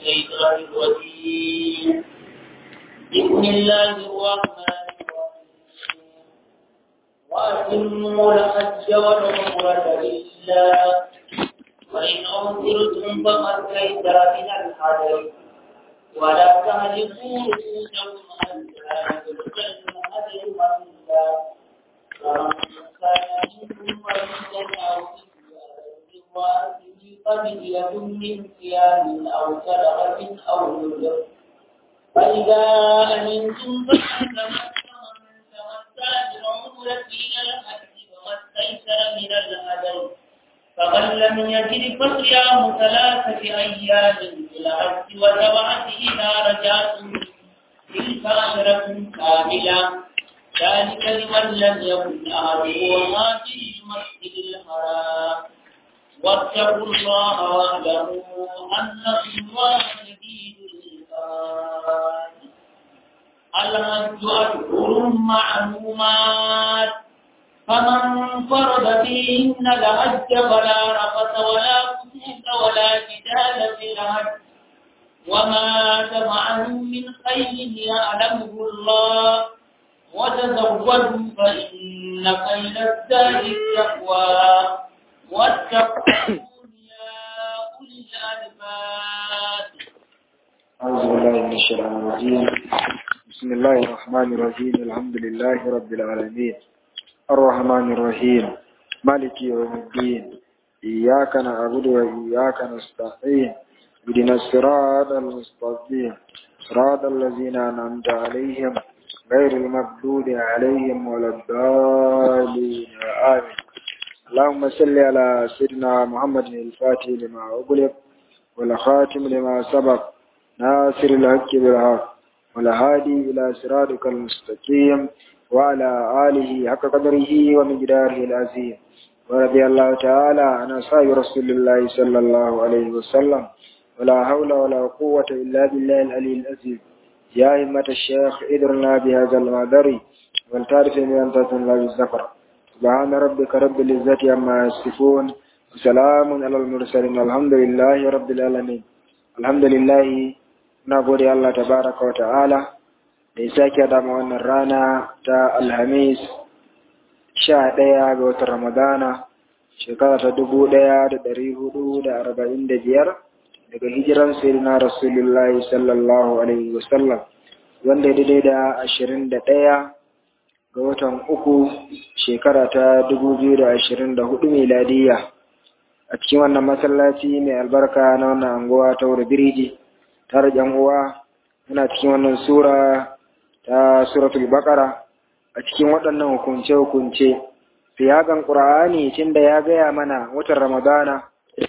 الشيطان الرجيم بسم الله الرحمن الرحيم وأتموا الحج والعمرة لله وإن أمطرتم فقد تيسر من الحج ولا تهلكوا رؤوسكم حتى يبلغ الهدي والله فمن كان منكم مريضا أو فدية من صيام أو صدقة أو نذر فإذا أمنتم فمن تمتع بالعمرة إلى الحج فما استيسر من الهدي فمن لم يجد فصيام ثلاثة أيام في الحج وسبعة إذا رجعتم تلك عشرة كاملة ذلك لمن لم يكن أهله حاضر المسجد الحرام واتقوا الله واعلموا أن الله شديد العقاب الحج أشهر معلومات فمن فرض فيهن الحج فلا رفث ولا فسوق ولا جدال في الحج وما تفعلوا من خير يعلمه الله وتزودوا فإن خير الزاد التقوى واتقون يا أولي الألباب أعوذ بالله من الشيطان الرجيم بسم الله الرحمن الرحيم الحمد لله رب العالمين الرحمن الرحيم مالك يوم الدين إياك نعبد وإياك نستعين اهدنا الصراط المستقيم صراط الذين أنعمت عليهم غير المغضوب عليهم ولا الضالين آمين اللهم صل على سيدنا محمد الفاتح لما أغلق والخاتم لما سبق ناصر الحق بالحق والهادي إلى صراطك المستقيم وعلى آله حق قدره ومقداره العظيم ورضي الله تعالى عن أصحاب رسول الله صلى الله عليه وسلم ولا حول ولا قوة إلا بالله العلي العظيم يا همة الشيخ ادرنا بهذا المعذر والتعرف من أن تتن بالزفر سبحان ربك رب العزة عما يصفون وسلام على المرسلين الحمد لله رب العالمين الحمد لله na gode Allah tabaraka wa ta'ala da ya sake dama wannan rana ta alhamis sha ɗaya ga watan ramadana shekara ta dubu ɗaya da ɗari hudu da arba'in da biyar daga hijiran sayyidina rasulullahi sallallahu alaihi wasallam wanda daidai da ashirin da ɗaya ga watan uku shekara ta dubu biyu da ashirin da hudu miladiyya a cikin wannan masallaci mai albarka na wannan anguwa ta wuri biriji tare da uwa muna cikin wannan sura ta suratul baqara a cikin waɗannan hukunce-hukunce fiyagan ƙur'ani tun da ya gaya mana watan ramadana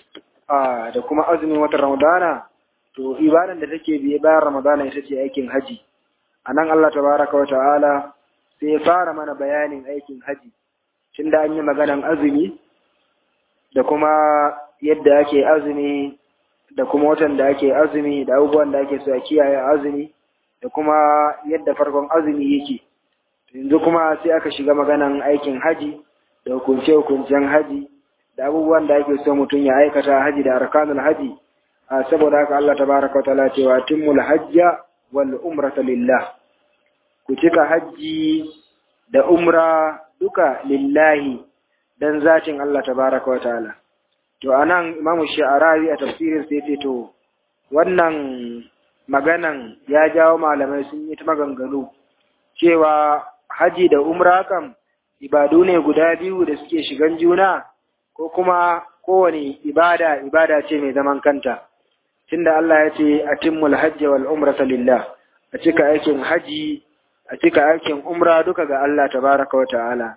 a da kuma azumin watan ramadana to ibadan da take biye bayan ramadana ita ce aikin haji a nan allah tabaraka wa ta'ala sai ya fara mana bayanin aikin haji tun da an yi maganan azumi da kuma yadda ake azumi da kuma watan da ake azumi da abubuwan da ake so a kiyaye azumi da kuma yadda farkon azumi yake yanzu kuma sai aka shiga maganan aikin haji da hukunce-hukuncen haji da abubuwan da ake so mutum ya aikata haji da arkanul haji a saboda haka Allah tabaraka wa ta'ala cewa timmul hajja wal umrata lillah ku cika haji da umra duka lillahi dan zatin Allah tabaraka wa ta'ala to anan imamu sha'arawi a tafsirin sai ce to wannan maganan ya jawo malamai sun yi ta maganganu cewa haji da umra kam ibadu ne guda biyu da suke shigan juna ko kuma kowane ibada ibada ce mai zaman kanta tunda Allah ya ce atimmul hajji wal umrata lillah a cika aikin haji a cika aikin umra duka ga Allah tabaraka wa ta'ala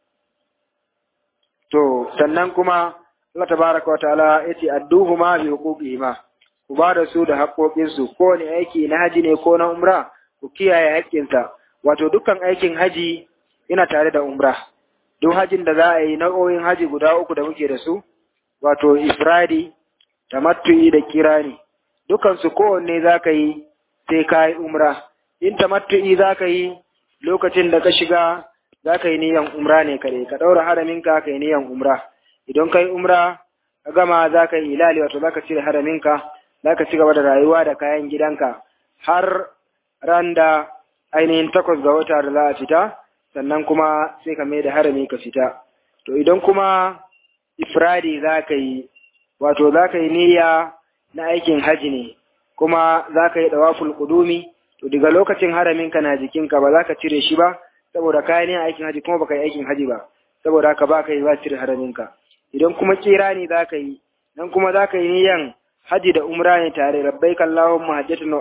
to sannan kuma Allah tabaraka wa ta'ala yace adduhuma bi huquqihima ku ba da su da haƙoƙin su ko ne aiki na haji ne ko na umra ku kiyaye haƙƙinsa wato dukkan aikin haji ina tare da umra duk hajin da za a yi nau'o'in haji guda uku da muke da su wato ifradi tamattu'i da kirani dukan su kowanne za ka yi sai ka yi umra in tamattu'i za ka yi lokacin da ka shiga za ka yi niyan umra ne kare ka ɗaura haraminka ka yi niyan umra idan ka yi umra ka gama za ka yi ilali wato za ka cire haraminka zaka ci gaba da rayuwa da kayan gidanka har ran da ainihin takwas ga wata da za a fita sannan kuma sai ka mai da harami ka fita to idan kuma ifradi za ka yi wato za ka yi niyya na aikin haji ne kuma za ka yi dawaful kudumi to daga lokacin haraminka na jikinka ba za ka cire shi ba saboda kayan yin aikin haji kuma baka yi aikin haji ba saboda haka ba ka yi ba cire haraminka idan kuma kira ne za ka yi nan kuma za ka yi niyyan haji da umra ne tare labbaik Allahumma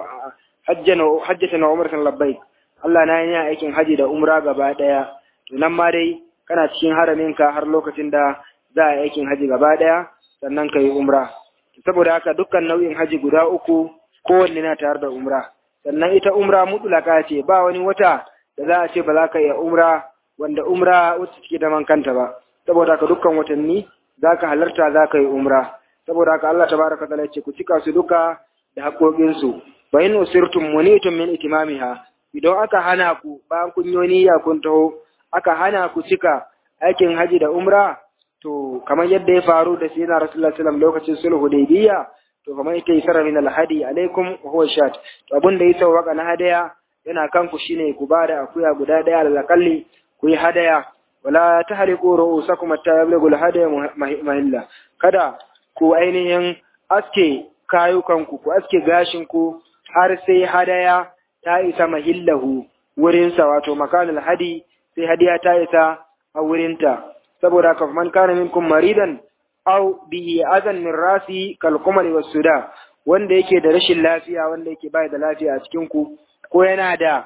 hajjatan wa umratan labbaik Allah na yi aikin haji da umra gaba daya to nan ma dai kana cikin haraminka har lokacin da za a yi aikin haji gaba daya sannan ka yi umra saboda haka dukkan nau'in haji guda uku kowanne na tare da umra sannan ita umra mutulaka ce ba wani wata da za a ce ba za ka iya umra wanda umra wacce take da man kanta ba saboda haka dukkan watanni za ka halarta za ka yi umra saboda haka Allah tabaraka taala ce ku cika su duka da haƙoƙinsu fa in usirtum munitum min itimamiha idan aka hana ku bayan kun yi niyya kun taho aka hana ku cika aikin haji da umra to kamar yadda ya faru da sayyidina rasulullahi sallallahu alaihi lokacin sulhu hudaybiyya to kamar ita isara min alhadi alaikum wa huwa shat to abin da ya tawaka na hadaya yana kanku shine ku ba da akuya guda daya da lakalli ku yi hadaya wala tahriqu ru'usakum hatta yablughu alhadaya mahilla kada ku ainihin aske kayukanku ku aske gashinku har sai hadaya ta isa mahillahu wurinsa wato makanul hadi sai hadiya ta isa a wurinta saboda haka man kana minkum maridan aw bihi azan min rasi kal qamari was suda wanda yake da rashin lafiya wanda yake bai da lafiya a cikin ku ko yana da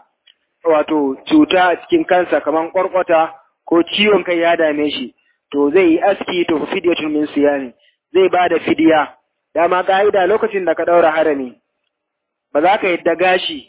wato cuta a cikin kansa kaman kwarkwata ko ciwon kai ya dame shi to zai yi aski to fidyatun min siyami zai ba da fidiya dama ka'ida lokacin da ka daura harami ba za ka yadda gashi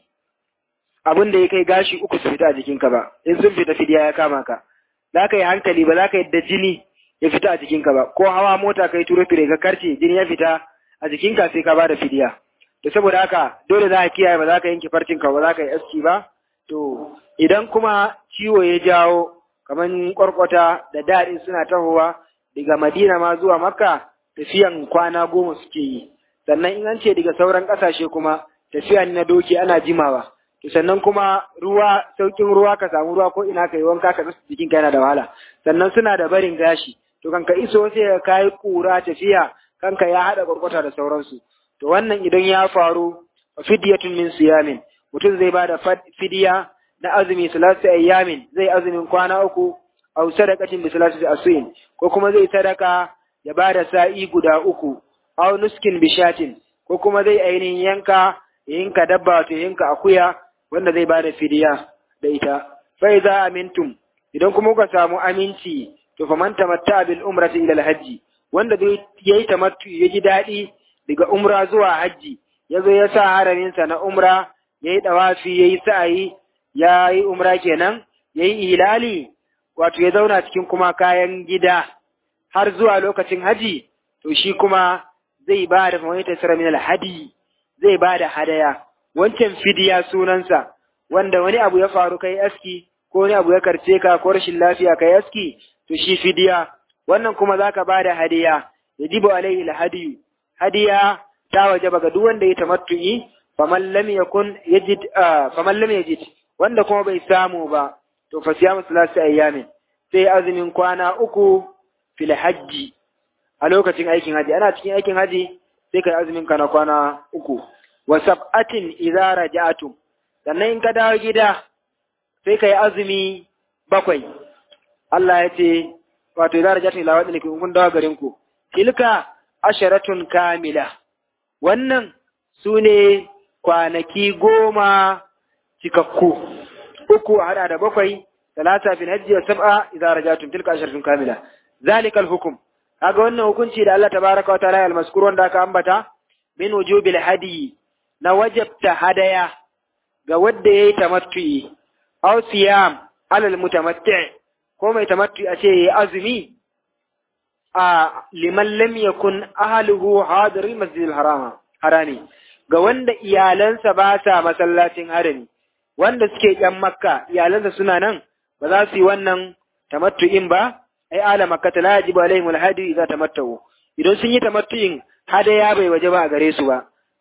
abin da ya kai gashi uku su fita a jikinka ba in sun fita fidiya ya kama ka za ka yi hankali ba za ka yadda jini ya fita a jikinka ba ko hawa mota kai turo fire ka karce jini ya fita a jikinka sai ka bada fidiya to saboda haka dole za ka kiyaye ba za ka yanke farcinka ba za ka yi aski ba to idan kuma ciwo ya jawo kamar kwarkwata da daɗin suna tahowa daga madina ma zuwa makka tafiyan kwana goma suke yi sannan in an ce daga sauran ƙasashe kuma tafiya na doki ana jimawa to sannan kuma ruwa saukin ruwa ka samu ruwa ko ina ka yi wanka ka rasa jikin ka yana da wahala sannan suna da barin gashi to kanka iso sai ka yi kura tafiya kanka ya haɗa kwarkwata da sauransu to wannan idan ya faru fidyatun min siyamin mutum zai ba da fidiya na azumi salatu ayyamin zai azumin kwana uku aw sadaqatin bi salatu asuin ko kuma zai sadaka ya ba da sa'i guda uku aw nuskin bishatin ko kuma zai ainihin yanka yanka dabba wato yanka akuya wanda zai bada fidiya da ita fa idza amintum idan kuma kuka samu aminci to fa man tamatta bil umrati ila al hajji wanda zai yayi tamattu ya ji dadi daga umra zuwa hajji yazo ya sa haramin sa na umra yayi dawafi yayi sa'i yayi umra kenan yayi ilali wato ya zauna cikin kuma kayan gida har zuwa lokacin haji to shi kuma zai ba da famaita sara min al hadi zai ba da hadaya wancan fidiya sunansa wanda wani abu ya faru kai aski ko wani abu ya karce ka ko rashin lafiya kai aski to shi fidiya wannan kuma zaka ba da hadiya yajibu alaihi alhadiyu hadiya ta wajaba ga duk wanda ya tamattu'i faman lam yakun yajid faman lam yajid wanda kuma bai samu ba to fa siyamu salasi ayyamin sai azumin kwana uku fil hajji a lokacin aikin haji ana cikin aikin haji sai kai azumin ka na kwana uku wa sab'atin idza raja'tum sannan in ka dawo gida sai kai azumi bakwai Allah ya ce wato idza raja'tum ila wadin kun dawo garin ku tilka asharatun kamila wannan sune kwanaki goma cikakku uku a hada da bakwai talata fil hajji wa sab'a idza raja'tum tilka asharatun kamila zalikal hukum kaga wannan hukunci da Allah tabaraka wa ta'ala al-mazkur wanda aka ambata min wujubil hadi na wajabta hadaya ga wanda yayi tamattu'i aw siyam alal mutamatti' ko mai tamattu'i a ce yayi azumi a liman lam yakun ahluhu hadir masjidil harama harami ga wanda iyalansa ba sa masallacin harami wanda suke yan makka iyalansa suna nan ba za su yi wannan tamattu'in ba ai ala makkata la yajibu alaihim alhadi idza tamattau idan sun yi tamattu'in hadaya bai waje ba a gare su ba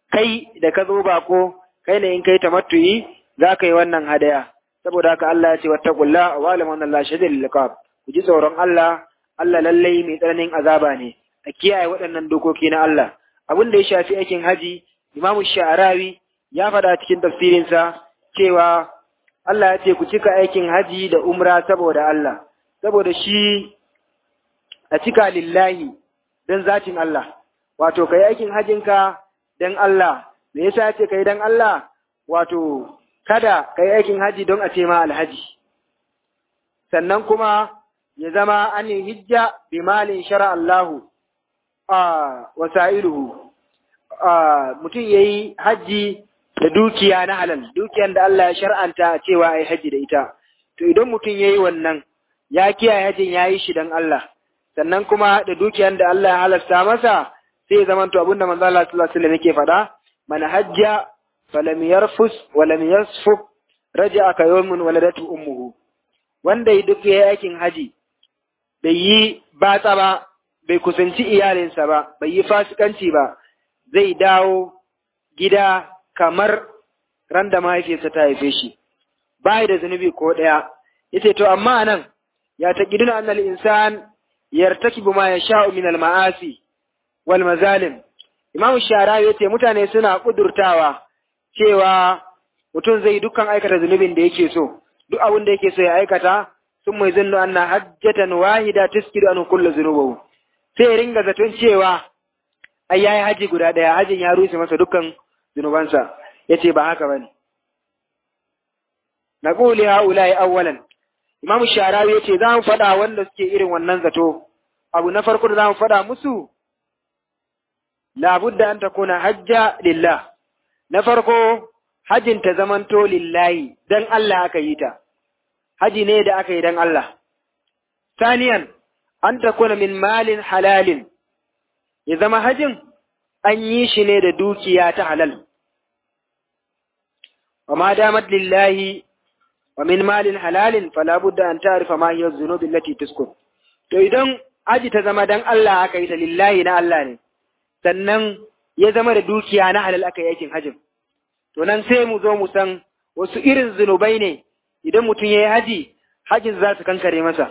kai da ka zo bako kai ne in kai tamattu'i za ka yi wannan hadaya saboda haka Allah ya ce wattaqulla wa alam anna Allah shadidul iqab ku ji tsoron Allah Allah lallai mai tsananin azaba ne a kiyaye waɗannan dokoki na Allah abin da ya shafi aikin haji Imam Sha'arawi ya faɗa cikin tafsirinsa cewa Allah ya ce ku cika aikin haji da umra saboda Allah saboda shi a cika lillahi don zatin Allah wato kai aikin hajinka don Allah me yasa ya ce kai don Allah wato kada kai aikin haji don a ce ma alhaji sannan kuma ya zama an yi hijja bi malin shara Allahu a wasa'iluhu mutum ya yi hajji da dukiya na halal dukiyan da Allah ya shar'anta cewa a yi hajji da ita to idan mutum ya yi wannan ya kiyaye hajjin ya yi shi don Allah sannan kuma da dukiyan da Allah ya halasta masa sai ya zamanto abin da manzo Allah sallallahu alaihi wasallam yake faɗa man hajja falam yarfus wa lam yasfuk raja'a ka yawmin waladatu ummuhu wanda ya duk ya aikin haji bai yi batsa ba bai kusanci iyalinsa ba bai yi fasikanci ba zai dawo gida kamar ran da mahaifiyarsa ta haife shi bai da zunubi ko ɗaya yace to amma nan ya taqiduna annal insan yartakibu ma yasha'u min al ma'asi wal mazalim imam sharawi yace mutane suna kudurtawa cewa mutum zai dukkan aikata zunubin da yake so duk abin da yake so ya aikata sun mai zunnu anna hajjatan wahida tuskidu an kullu zunubahu sai ringa zaton cewa ai yayi haji guda daya hajin ya rushe masa dukkan zunubansa yace ba haka bane naqulu haula'i awwalan imam sharawi yace za mu faɗa wanda suke irin wannan zato abu na farko da za mu faɗa musu labudda an takuna hajja lillah na farko hajin ta zamanto lillahi dan Allah aka yi ta haji ne da aka yi dan Allah saniyan an takuna min malin halalin ya zama hajin an yi shi ne da dukiya ta halal wa ma damat lillahi wa min malin halalin fala budda an ta'rifa ma hiya dhunubi allati tuskun to idan haji ta zama dan Allah aka yi ta lillahi na Allah ne sannan ya zama da dukiya na halal aka yi aikin hajin to nan sai mu zo mu san wasu irin zunubai ne idan mutum ya yi haji hajin za su kankare masa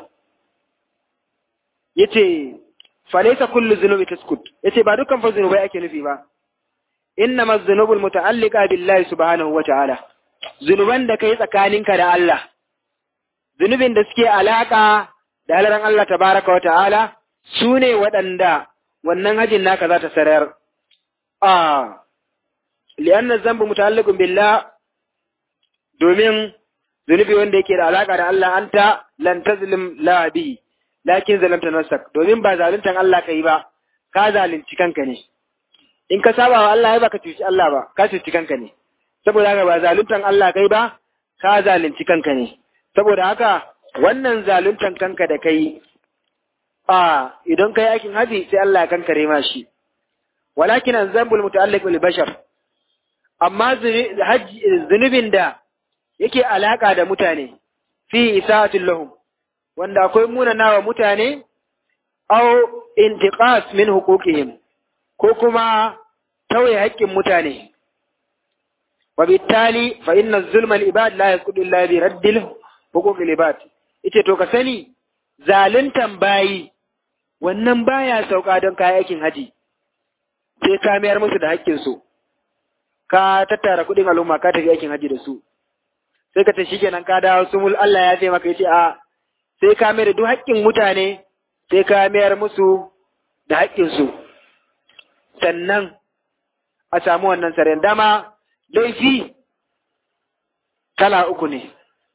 yace falaisa kullu zunubi taskut yace ba dukkan fa zunubai ake nufi ba innama zunubul muta'alliqa billahi subhanahu wa ta'ala zunuban da kai tsakaninka da Allah zunubin da suke alaka da halaran Allah tabaraka wa ta'ala su ne waɗanda wannan hajin naka za ta sarar a li'anna zambu muta'alliqun billah domin zunubi wanda yake da alaka da Allah anta lan tazlim la bihi lakin zalamta nafsak domin ba zaluntan Allah kai ba ka zalunci kanka ne in ka saba wa Allah ba ka cuci Allah ba ka cuci kanka ne saboda haka ba zaluntan Allah kai ba ka zalunci kanka ne saboda haka wannan zaluntan kanka da kai a idan kai aikin haji sai Allah ya kankare ma shi walakin anzambul muta'alliq bil bashar amma zunubin da yake alaka da mutane fi isa'atul lahum wanda akwai munana wa mutane au intiqas min huquqihim ko kuma tauye haƙƙin mutane wa bittali fa inna zulma al-ibad la yasqutu illa bi raddil huquq al-ibad ite to ka sani zaluntan bayi wannan baya sauka don kayan aikin haji sai ka mayar musu da haƙƙin su ka tattara kuɗin al'umma ka tafi aikin haji da su sai ka ta shikenan ka dawo sumul Allah ya ce maka yace a sai ka mayar da duk haƙƙin mutane sai ka mayar musu da haƙƙinsu sannan a samu wannan saren dama laifi kala uku ne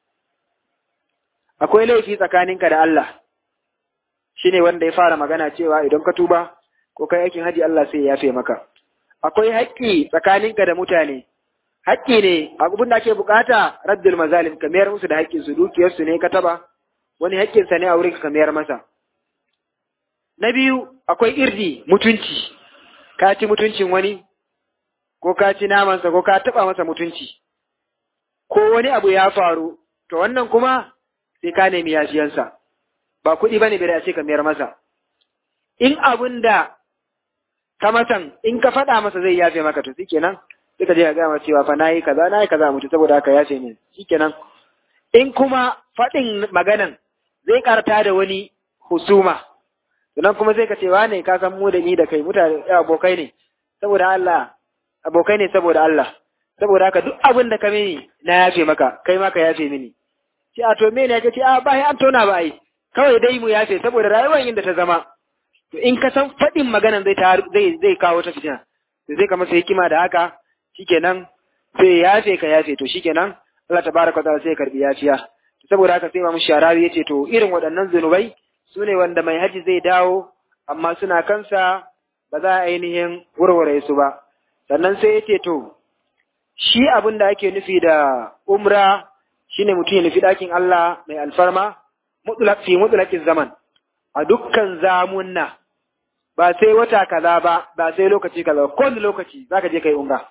akwai laifi tsakaninka da Allah shine wanda ya fara magana cewa idan ka tuba ko kai aikin haji Allah sai ya yafe maka akwai haƙƙi tsakaninka da mutane haƙƙi ne abin da ake bukata raddul mazalim ka mayar musu da haƙƙinsu dukiyarsu ne ka taba wani haƙƙinsa ne a wurin ka mayar masa. Na biyu, akwai irdi mutunci, ka ci mutuncin wani, ko ka ci namansa, ko ka taɓa masa mutunci, ko wani abu ya faru, to wannan kuma sai ka nemi yafiyansa, ba kuɗi ba ne bai a ce ka mayar masa. In abin da ka masan in ka faɗa masa zai yafe maka to shikenan sai ka je ka gaya masa cewa fa nayi kaza nayi kaza mutu saboda haka yafe min shikenan in kuma faɗin maganan zai karta da wani husuma sannan kuma sai ka ce wane ka san mu da ni da kai mutane abokai ne saboda Allah abokai ne saboda Allah saboda haka duk abin da ka mini na yafe maka kai ma ka yafe mini ce a to me ne ka ce a ba an tona ba ai kawai dai mu yafe saboda rayuwar inda ta zama to in ka san faɗin maganan zai zai zai kawo ta fitina to zai ka masa hikima da haka shikenan sai yafe ka yafe to shikenan Allah tabaraka ta'ala sai ya karbi yafiya saboda haka sai Imam Sharawi yace to irin waɗannan zunubai su ne wanda mai haji zai dawo amma suna kansa ba za a ainihin warware su ba sannan sai yace to shi abin da ake nufi da umra shine mutum ya nufi ɗakin Allah mai alfarma mutlaq fi mutlaqin zaman a dukkan zamunna ba sai wata kaza ba ba sai lokaci kaza ba kowane lokaci zaka je kai umra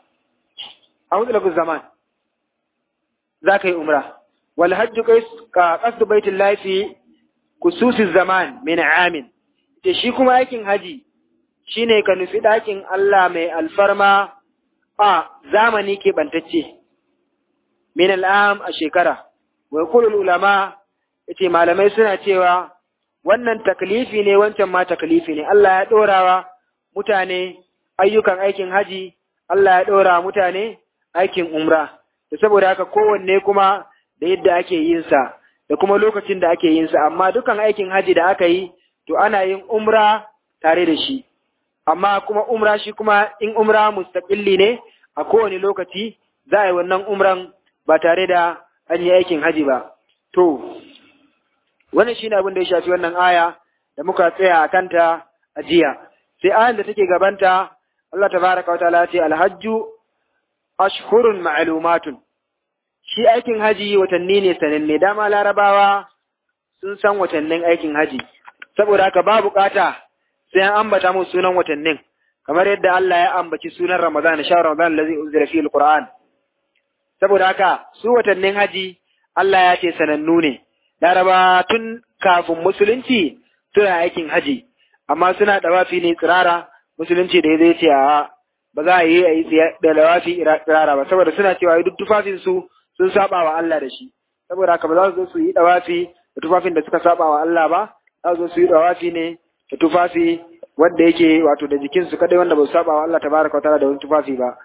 a mutlaqin zaman zaka yi umra wal hajju ka qasdu baitillahi fi kususi zaman min amin ce shi kuma aikin haji shine ka nufi ɗakin Allah mai alfarma a zamani ke bantacce min al'am a shekara wa kulul ulama yace malamai suna cewa wannan taklifi ne wancan ma taklifi ne Allah ya dorawa mutane ayyukan aikin haji Allah ya dora mutane aikin umra da saboda haka kowanne kuma da yadda ake yin sa da kuma lokacin da ake yin sa amma dukan aikin haji da aka yi to ana yin umra tare da shi amma kuma umra shi kuma in umra mustaqilli ne a kowane lokaci za a yi wannan umran ba tare da an yi aikin haji ba to wannan shine abin da ya shafi wannan aya da muka tsaya a kanta a jiya sai ayan da take gabanta Allah tabaraka wa ta'ala ce alhajju ashhurun ma'lumatun shi aikin haji watanni ne sananne dama larabawa sun san watannin aikin haji saboda haka ba bukata sai an ambata mu sunan watannin kamar yadda Allah ya ambaci sunan Ramadan sha Ramadan allazi unzila fihi alquran saboda haka su watannin haji Allah ya ce sanannu ne laraba tun kafin musulunci suna aikin haji amma suna dawafi ne tsirara musulunci da ya zai ce a ba za a yi a yi da dawafi tsirara ba saboda suna cewa duk tufafin su sun saba wa Allah da shi saboda haka ba za su zo su yi dawafi da tufafin da suka saba wa Allah ba za su zo su yi dawafi ne da tufafi wanda yake wato da jikin su kadai wanda ba su saba wa Allah tabaraka wa ta'ala da wani tufafi ba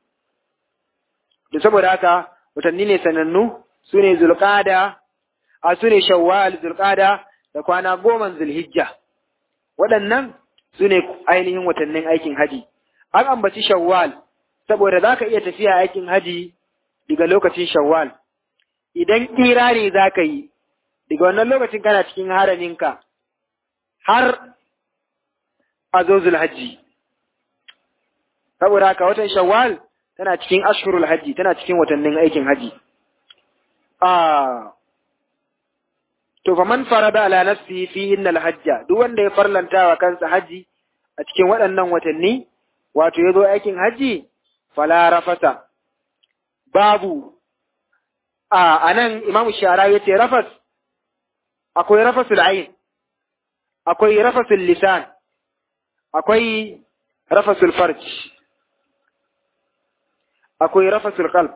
da saboda haka watanni ne sanannu su ne zulqada a su ne shawwal zulqada da kwana goma zulhijja waɗannan su ne ainihin watannin aikin haji an ambaci shawwal saboda za ka iya tafiya aikin haji daga lokacin shawwal idan kirari za ka yi daga wannan lokacin kana cikin haraminka har a zo zulhajji saboda haka watan shawwal tana cikin ashhurul hajji tana cikin watannin aikin haji ah to fa man farada ala nafsi fi innal hajja duk wanda ya farlanta wa kansa haji a cikin waɗannan watanni wato yazo aikin haji fala rafasa babu a anan imam shara yace rafas akwai rafasul ayn akwai rafasul lisan akwai rafasul farj akwai rafasul qalb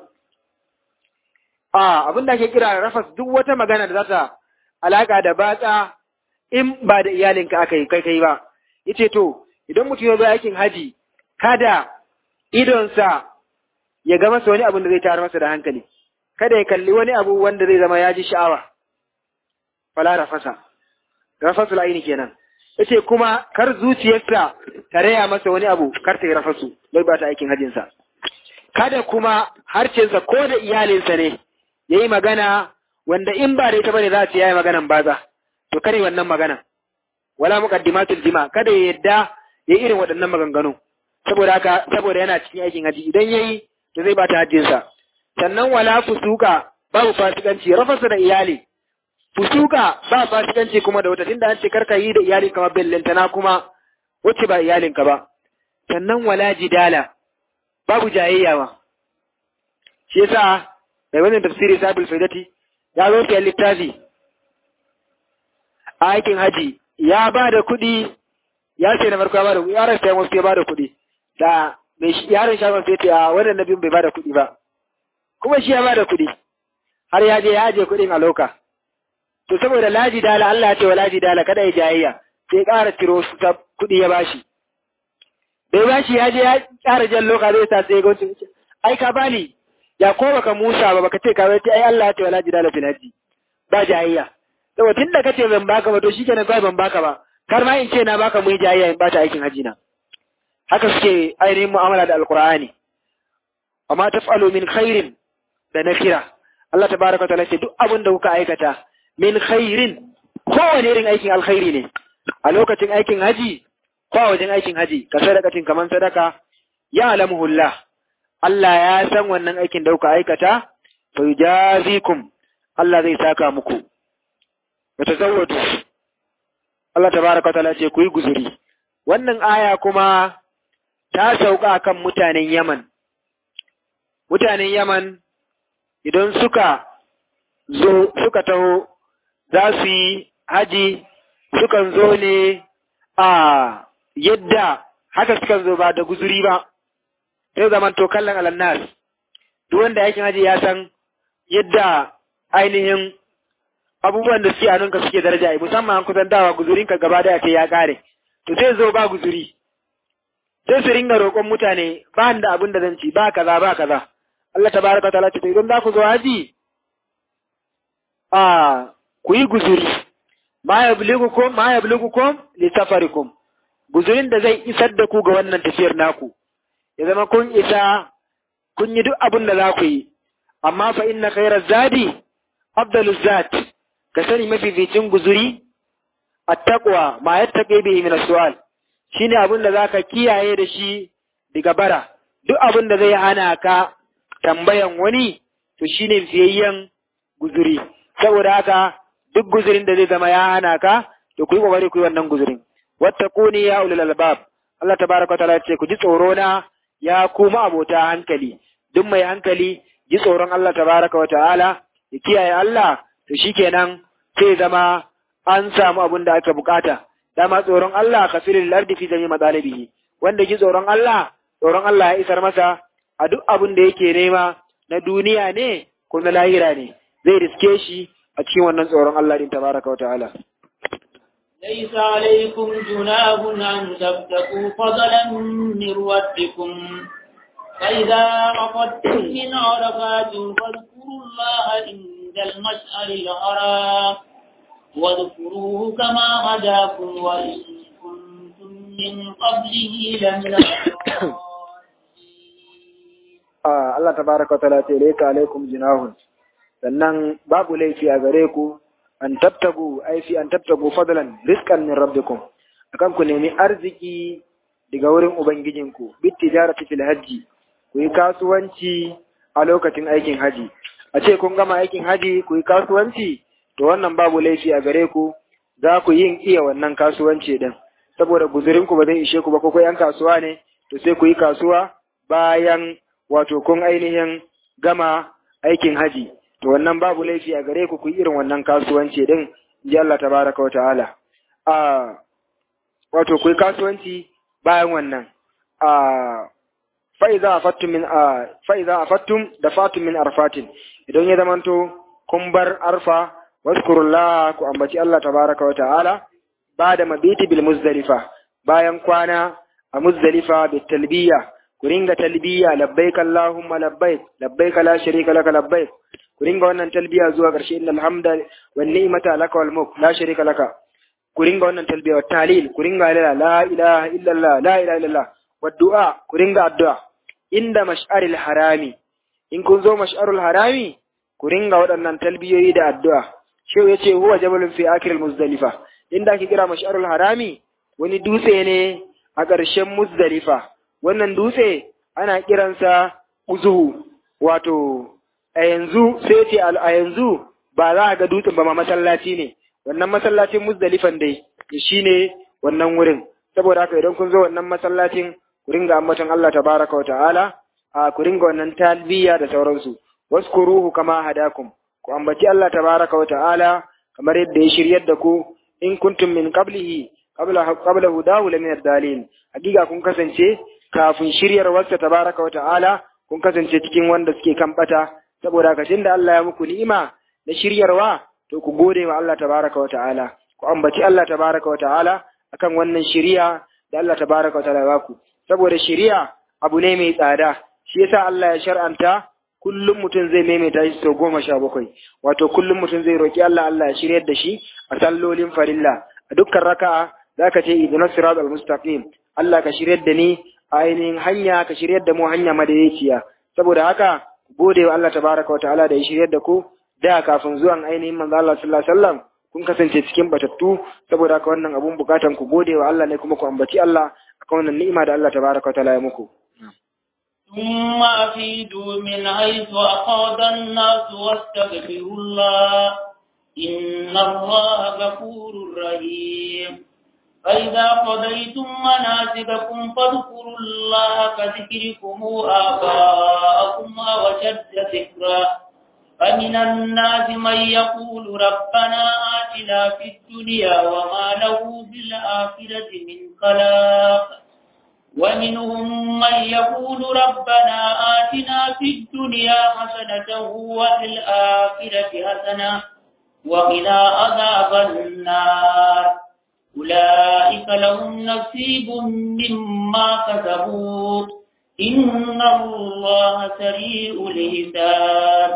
a abin da ake kira rafas duk wata magana da za ta alaka da batsa in ba da iyalinka aka yi kai kai ba yace to idan mutum ya zo aikin haji kada idonsa ya ga masa wani abu da zai tayar masa da hankali kada ya kalli wani abu wanda zai zama ya ji sha'awa fala rafasa rafasul aini kenan yace kuma kar zuciyarsa ta raya masa wani abu kar ta yi rafasu bai ba ta aikin hajinsa kada kuma harcensa ko da iyalinsa ne yayi magana wanda in ba da ita bane za ta yayi maganan baza to kare wannan magana wala muqaddimatul jima kada ya yadda ya irin waɗannan maganganu saboda haka saboda yana cikin aikin haji idan yayi to zai bata hajjin sa sannan wala fusuka babu fasikanci rafasa da iyali fusuka ba fasikanci kuma da wata tunda an ce karka yi da iyali kamar bellantana kuma wacce ba iyalinka ba sannan wala jidala babu jayayya ba shi yasa mai wannan tafsiri sabul faidati ya zo sayan littafi a aikin haji ya ba da kuɗi ya ce na farko ya ba da kuɗi ya rasa sayan wasu ya ba da kuɗi da mai yaron shagon sai ta wannan nabin bai bada kuɗi ba kuma shi ya bada kuɗi har ya je ya je kuɗin a loka to saboda laji dala Allah ya ce wa laji dala kada ya jayayya sai ƙara ciro su ta kuɗi ya bashi bai bashi ya je ya ƙara jan loka zai sa sai ga ai ka bani ya ko baka Musa ba baka ce ka ce ai Allah ya ce wa laji dala fil haji ba jayayya saboda tunda kace ban baka ba to shikenan kai ban baka ba kar ma in ce na baka mu yi jayayya in bata aikin haji na haka suke ainihin mu'amala da alqur'ani amma taf'alu min khairin da nakira Allah tabaraka ta'ala ce duk abin da kuka aikata min khairin kowane irin aikin alkhairi ne a lokacin aikin haji ko a wajen aikin haji ka sadakatin kaman sadaka ya alamuhullah Allah ya san wannan aikin da kuka aikata fa yujazikum Allah zai saka muku wa tazawwadu Allah tabaraka ta'ala ce ku yi guzuri wannan aya kuma ta sauka kan mutanen Yaman mutanen Yaman idan suka zo suka taho za su yi haji sukan zo ne a yadda haka sukan zo ba da guzuri ba sai zaman to kallon alannas duk wanda yakin haji ya san yadda ainihin abubuwan da suke hannunka suke daraja musamman an kusan dawa guzurinka gaba daya ce ya kare to sai zo ba guzuri sai su ringa roƙon mutane ba da abin da zan ci ba kaza ba kaza Allah tabaraka ta'ala ce to idan za ku zo haji a ku yi guzuri ma yabligukum ma yabligukum li safarikum guzurin da zai isar da ku ga wannan tafiyar naku ya zama kun isa kun yi duk abin da za ku yi amma fa inna khairaz zadi afdaluz zat ka sani mafificin guzuri attaqwa ma yattaqi bihi min as-su'al shine abin da zaka kiyaye da shi daga bara duk abin da zai hana ka tambayan wani to shine fiyayyen guzuri saboda haka duk guzurin da zai zama ya hana ka to ku yi kokari ku yi wannan guzurin wattaquni ya ulul albab Allah tabaraka ta'ala ce ku ji tsoro na ya kuma abota hankali duk mai hankali ji tsoron Allah tabaraka wa ta'ala ya kiyaye Allah to shikenan sai zama an samu abin da aka bukata dama tsoron Allah kafilul ardi fi jami'i madalibihi wanda ji tsoron Allah tsoron Allah ya isar masa a duk abin da yake nema na duniya ne ko na lahira ne zai riske shi a cikin wannan tsoron Allah din tabaraka wa ta'ala ليس عليكم جناح أن تبتغوا فضلا من ربكم فإذا أفضتم من عرفات فاذكروا الله عند المشعر الحرام واذكروه كما هداكم وإن كنتم من قبله لمن Allah tabaraka ta'ala ce laika alaikum jinahun sannan babu laifi a gare ku an tabtagu ai fi an tabtagu fadlan rizqan min rabbikum akan ku nemi arziki daga wurin ubangijinku bit tijarati fil hajji ku yi kasuwanci a lokacin aikin haji a ce kun gama aikin haji ku yi kasuwanci to wannan babu laifi a gare ku za ku yin iya wannan kasuwanci din saboda guzurin ku ba zai ishe ku ba ko yan kasuwa ne to sai ku yi kasuwa bayan wato kun ainihin gama aikin haji to wannan babu laifi a gare ku ku yi irin wannan kasuwanci din ji Allah tabaraka wa ta'ala a wato ku yi kasuwanci bayan wannan a fa'iza afattum min a fa'iza afattum da fatum min arfatin idan ya zamanto kun bar arfa waskurullah ku ambaci Allah tabaraka wa ta'ala bada mabiti bil muzdalifa bayan kwana a muzdalifa bit talbiya ku ringa talbiya labbaik allahumma labbaik labbaik la sharika laka labbaik ku ringa wannan talbiya zuwa ƙarshe innal hamda wan ni'mata laka wal mulk la sharika laka ku ringa wannan talbiya wa talil ku ringa la la ilaha illallah la ilaha illallah wa du'a ku ringa addu'a inda mash'aril harami in kun zo mash'arul harami ku ringa waɗannan talbiyoyi da addu'a shehu yace huwa jabalun fi akhiril muzdalifa inda ake kira mash'arul harami wani dutse ne a ƙarshen muzdalifa wannan dutse ana kiransa uzuhu wato a yanzu sai ce a yanzu ba za a ga dutsen ba ma masallaci ne wannan masallacin muzdalifan dai shi ne wannan wurin saboda haka idan kun zo wannan masallacin ku ringa ambaton Allah tabaraka wa ta'ala a ku ringa wannan talbiya da sauransu waskuruhu kama hadakum ku ambaci Allah tabaraka wa ta'ala kamar yadda ya shiryar da ku in kuntum min qablihi qabla qabla hudahu la min ad-dalin hakika kun kasance kafin shiryarwarsa tabaraka wa ta'ala kun kasance cikin wanda suke kan bata saboda haka tunda Allah ya muku ni'ima na shiryarwa to ku gode wa Allah tabaraka wa ta'ala ku ambaci Allah tabaraka wa ta'ala akan wannan shiriya da Allah tabaraka wa ta'ala ya baku saboda shiriya abu ne mai tsada shi yasa Allah ya shar'anta kullum mutum zai maimaita shi sau goma sha bakwai wato kullum mutum zai roki Allah Allah ya shiryar da shi a sallolin farilla a dukkan raka'a zaka ce idina sirat al-mustaqim Allah ka shiryar da ni a ainihin hanya ka shiryar da mu hanya madaidaiciya saboda haka gode wa Allah tabaraka wa ta'ala da ya shiryar da ku da kafin zuwan ainihin manzo Allah sallallahu alaihi wasallam kun kasance cikin batattu saboda haka wannan abun bukatan ku gode wa Allah ne kuma ku ambaci Allah akan wannan ni'ima da Allah tabaraka wa ta'ala ya muku ثم أفيدوا من حيث أفاض الناس واستغفروا الله إن الله غفور رحيم فإذا قضيتم مناسككم فاذكروا الله كذكركم آباءكم وشد ذكرا فمن الناس من يقول ربنا آتنا في الدنيا وما له بالآخرة من خلاق ومنهم من يقول ربنا آتنا في الدنيا حسنة وفي الآخرة حسنة وقنا عذاب النار أولئك لهم نصيب مما كسبوا إن الله سريع الحساب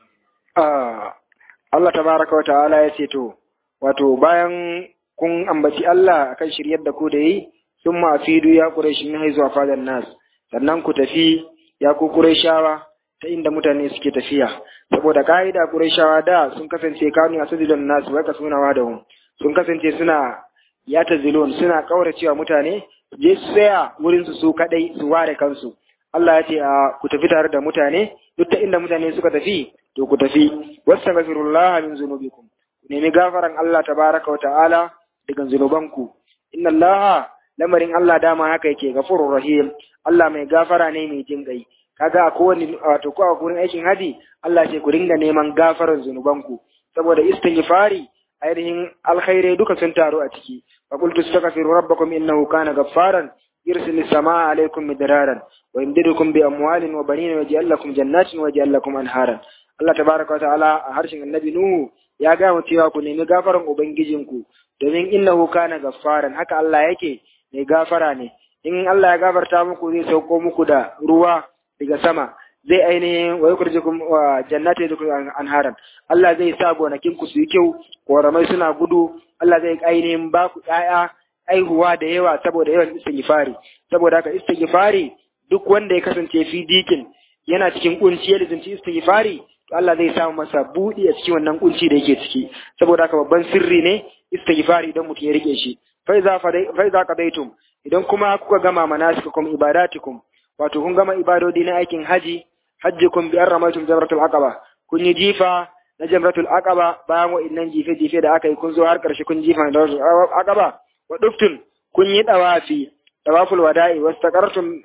Allah tabaraka wa ta'ala ya ce to wato bayan kun ambaci Allah akan shiryar da ku da yi sun ma'afidu ya Quraysh min haizu a fadar nas sannan ku tafi ya ku Qurayshawa ta inda mutane suke tafiya saboda ka'ida Qurayshawa da sun kasance kanu asadilan nas wa kasuna da hum sun kasance suna ya tazilun suna kauracewa mutane je su tsaya wurin su su kadai su ware kansu Allah ya ce a ku tafi tare da mutane duk ta inda mutane suka tafi to ku tafi wastaghfirullah min zunubikum ku nemi gafaran Allah tabaraka wa ta'ala daga zunubanku inna Allah lamarin Allah dama haka yake gafurur rahim Allah mai gafara ne mai jin kai kaga a kowane wato ko a gurin aikin haji Allah ce ku ringa neman gafaran zunubanku saboda istighfari ainihin alkhairai duka sun taru a ciki fa qultu astaghfiru rabbakum innahu kana gaffaran yursilu samaa alaykum midraran wa yumdidukum bi amwalin wa banin wa yaj'al lakum jannatin wa yaj'al lakum anharan Allah tabaraka wa ta'ala a harshen annabi Nuhu ya ga mu cewa ku nemi gafaran ubangijinku domin innahu kana gaffaran haka Allah yake mai gafara ne in Allah ya gafarta muku zai sauko muku da ruwa daga sama zai ainihin wa yukurjikum wa jannati da anharan Allah zai sa gonakin ku su yi kyau koramai suna gudu Allah zai ainihin ba ku ƴaƴa aihuwa da yawa saboda yawan istighfari saboda haka istighfari duk wanda ya kasance fi dikin yana cikin kunci ya lizinci istighfari to Allah zai samu masa buɗi a cikin wannan kunci da yake ciki saboda haka babban sirri ne istighfari idan mutum ya rike shi fa iza qadaytum idan kuma kuka gama manasikakum ibadatikum wato kun gama ibadodi na aikin haji hajjikum bi arramaitum jamratul aqaba kun yi jifa na jamratul aqaba bayan wa'annan jife jife da aka yi kun zo har karshe kun jifa da aqaba wa duftun kun yi dawafi dawaful wada'i wastaqartum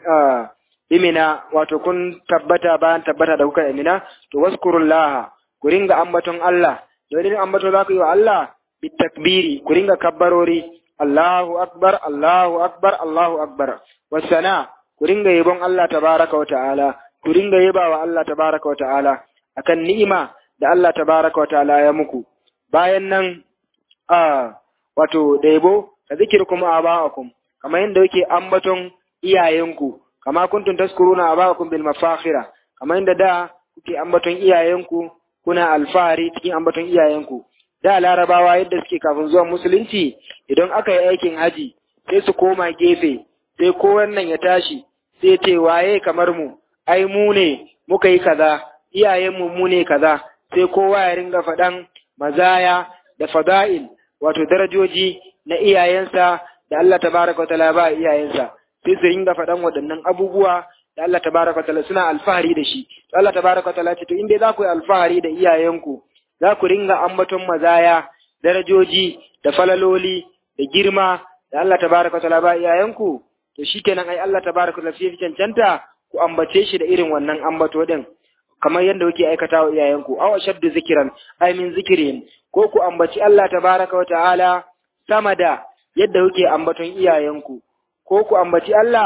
bimina wato kun tabbata bayan tabbata da kuka imina to waskurullaha ku ringa ambaton Allah da ambato za ku yi wa Allah bitakbiri ku ringa kabbarori Allahu akbar Allahu akbar Allahu akbar wasana ku ringa yabon Allah tabaraka wa ta'ala ku ringa yaba wa Allah tabaraka wa ta'ala akan ni'ima da Allah tabaraka wa ta'ala ya muku bayan nan a wato da yabo ka zikirkum aba'akum kamar yadda yake ambaton iyayenku kama kuntum taskuruna aba'akum bil mafakhira kamar yadda da kuke ambaton iyayenku kuna alfahari cikin ambaton iyayenku da larabawa yadda suke kafin zuwan musulunci idan aka yi aikin haji sai su koma gefe sai ko wannan ya tashi sai ce waye kamar mu ai mu ne muka yi kaza iyayenmu mu ne kaza sai kowa ya ringa faɗan mazaya da fada'il wato darajoji na iyayensa da Allah tabaraka wa ta'ala ba iyayensa sai su ringa faɗan waɗannan abubuwa da Allah tabaraka wa ta'ala suna alfahari da shi to Allah tabaraka wa ta'ala ce to in dai za ku yi alfahari da iyayenku za ku ringa ambaton mazaya darajoji da falaloli da girma da Allah tabaraka wa ta'ala ba iyayenku to shikenan ai Allah tabaraka wa ta'ala sai cancanta ku ambace shi da irin wannan ambato din kamar yadda kuke aikata wa iyayenku aw ashaddu zikran ay min zikrin ko ku ambaci Allah tabaraka wa ta'ala sama da yadda kuke ambaton iyayenku ko ku ambaci Allah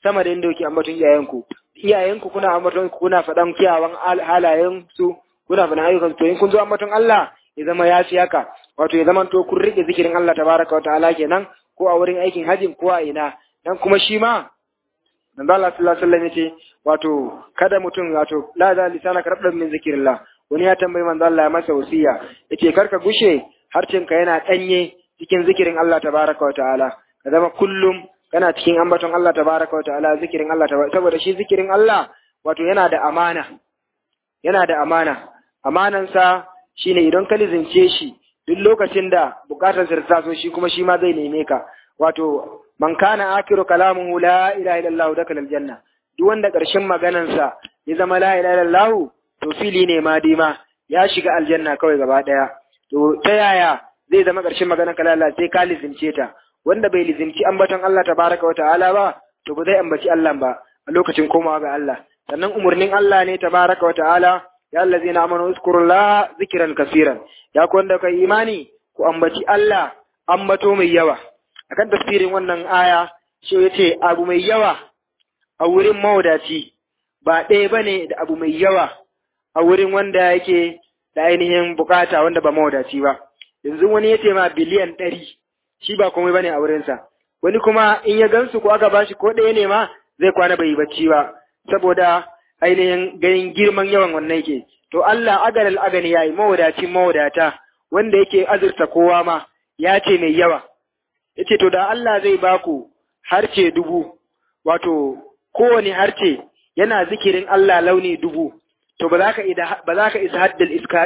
sama da inda kuke ambaton iyayenku iyayenku kuna ambaton kuna faɗan kiyawan halayen su kuna faɗan ayyukan to in kun zo ambaton Allah ya zama ya fi haka wato ya zama to kun rike zikirin Allah tabaraka wa ta'ala kenan ko a wurin aikin hajjin ko a ina dan kuma shi ma manzo Allah sallallahu alaihi wasallam yace wato kada mutum wato la za lisana karabdan min zikrillah wani ya tambayi manzo Allah ya masa wasiya yace karka gushe harcinka yana danye cikin zikirin Allah tabaraka wa ta'ala ka zama kullum kana cikin ambaton Allah tabaraka wa ta'ala zikirin Allah tabaraka saboda shi zikirin Allah wato yana da amana yana da amana amanansa shine idan ka lizince shi duk lokacin da bukatar sa ta so shi kuma shi ma zai neme ka wato man kana akiru kalamuhu la ilaha illallah dakal aljanna duk wanda karshen maganansa ya zama la ilaha illallah to fili ne ma dima ya shiga aljanna kawai gaba daya to ta yaya zai zama karshen maganar kalala sai ka lizince ta wanda bai lizinci ambaton Allah tabaraka wa ta'ala ba to ba zai ambaci Allah ba a lokacin komawa ga Allah sannan umurnin Allah ne tabaraka wa ta'ala ya allazina amanu uzkurullaha zikran kaseeran ya ku wanda kai imani ku ambaci Allah ambato mai yawa akan tafsirin wannan aya shi yace abu mai yawa a wurin mawadaci ba ɗaya bane da abu mai yawa a wurin wanda yake da ainihin bukata wanda ba mawadaci ba yanzu wani yace ma biliyan ɗari shi ba komai bane a wurinsa wani kuma in ya gansu ko aka bashi ko ɗaya ne ma zai kwana bai bacci ba saboda ainihin ganin girman yawan wannan yake to Allah agalal agani yayi mawadacin mawadata wanda yake azurta kowa ma ya ce mai yawa yace to da Allah zai baku harce dubu wato kowane harce yana zikirin Allah launi dubu to ba za ka ba za ka isa haddal